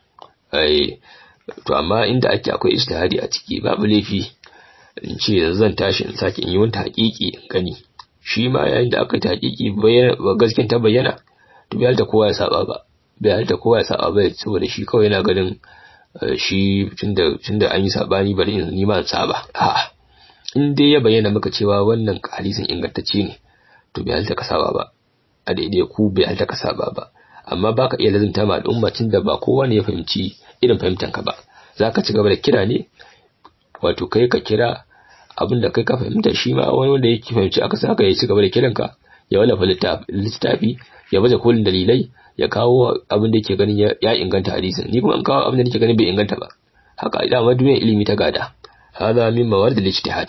ai to amma inda ake akwai ijtihadi a ciki babu laifi in ce yanzu zan tashi in sake in yi wani haƙiƙi in gani shi ma yayin da aka haƙiƙi bayyana gaskin ta bayyana to bai halta kowa ya saba ba bai halta kowa ya saba ba saboda shi kawai yana ganin shi tunda tunda an yi sabani bari in ni ma saba a'a in dai ya bayyana maka cewa wannan hadisin ingantacce ne to bai halta ka saba ba a daidai ku bai halta ka saba ba amma baka iya lazimta ma al'umma tunda ba kowa ne ya fahimci irin fahimtanka ba zaka ci gaba da kira ne wato kai ka kira abin da kai ka fahimta shi ma wani wanda yake fahimci aka sa ka ya ci gaba da kiranka ya wallafa littafi ya baje kolin dalilai ya kawo abin da yake ganin ya inganta hadisin ni kuma an kawo abin da nake ganin bai inganta ba haka dama duniyar ilimi ta gada hada min maward al-ijtihad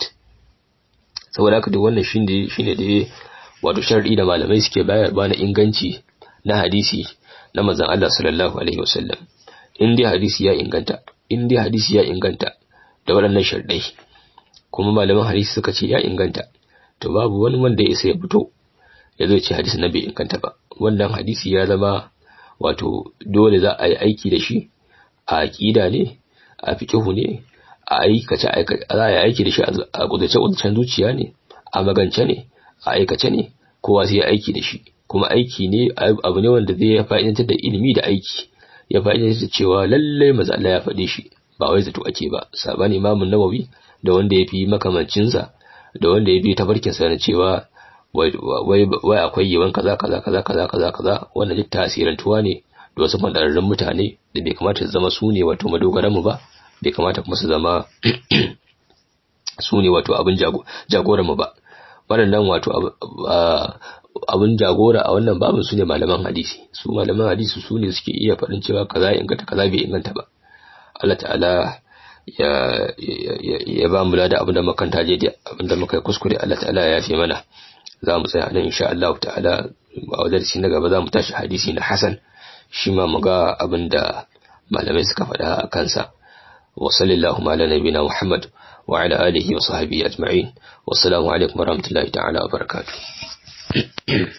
saboda haka duk wannan shine shine da wato shar'i da malamai suke bayarwa na inganci na hadisi na manzon Allah sallallahu alaihi wasallam in dai hadisi ya inganta in dai hadisi ya inganta da waɗannan sharɗai kuma malaman hadisi suka ce ya inganta to babu wani wanda ya isa ya fito ya zo ce hadisi na bai inganta ba wannan hadisi ya zama wato dole za a yi aiki da shi a aƙida ne a fiƙihu ne a aikace za a yi aiki da shi a kudace kudacen zuciya ne a magance ne a aikace ne kowa sai ya aiki da shi kuma aiki ne abu ne wanda zai fa'idantar da ilimi da aiki ya fa'idantar da cewa lallai maza Allah ya faɗe shi ba wai zato ake ba saban imamun nawawi da wanda ya fi makamancinsa da wanda ya bi tafarkinsa na cewa wai akwai yawan kaza kaza kaza kaza kaza kaza wannan duk tasirantuwa ne da wasu fadararrun mutane da bai kamata su zama su ne wato madogaran mu ba bai kamata kuma su zama su ne wato abin jagoran mu ba waɗannan wato abin jagora a wannan babin su ne malaman hadisi su malaman hadisi su ne suke iya faɗin cewa kaza inganta kaza bai inganta ba Allah ta'ala ya ya ba mu da abinda makanta je da abinda muka kuskure Allah ta'ala ya yafe mana za mu tsaya nan insha Allah ta'ala a wajen na gaba za mu tashi hadisi na Hasan shi ma mu ga abinda malamai suka faɗa a kansa wa sallallahu ala nabiyina Muhammad wa ala alihi wa sahbihi ajma'in wassalamu alaikum warahmatullahi ta'ala wa barakatuh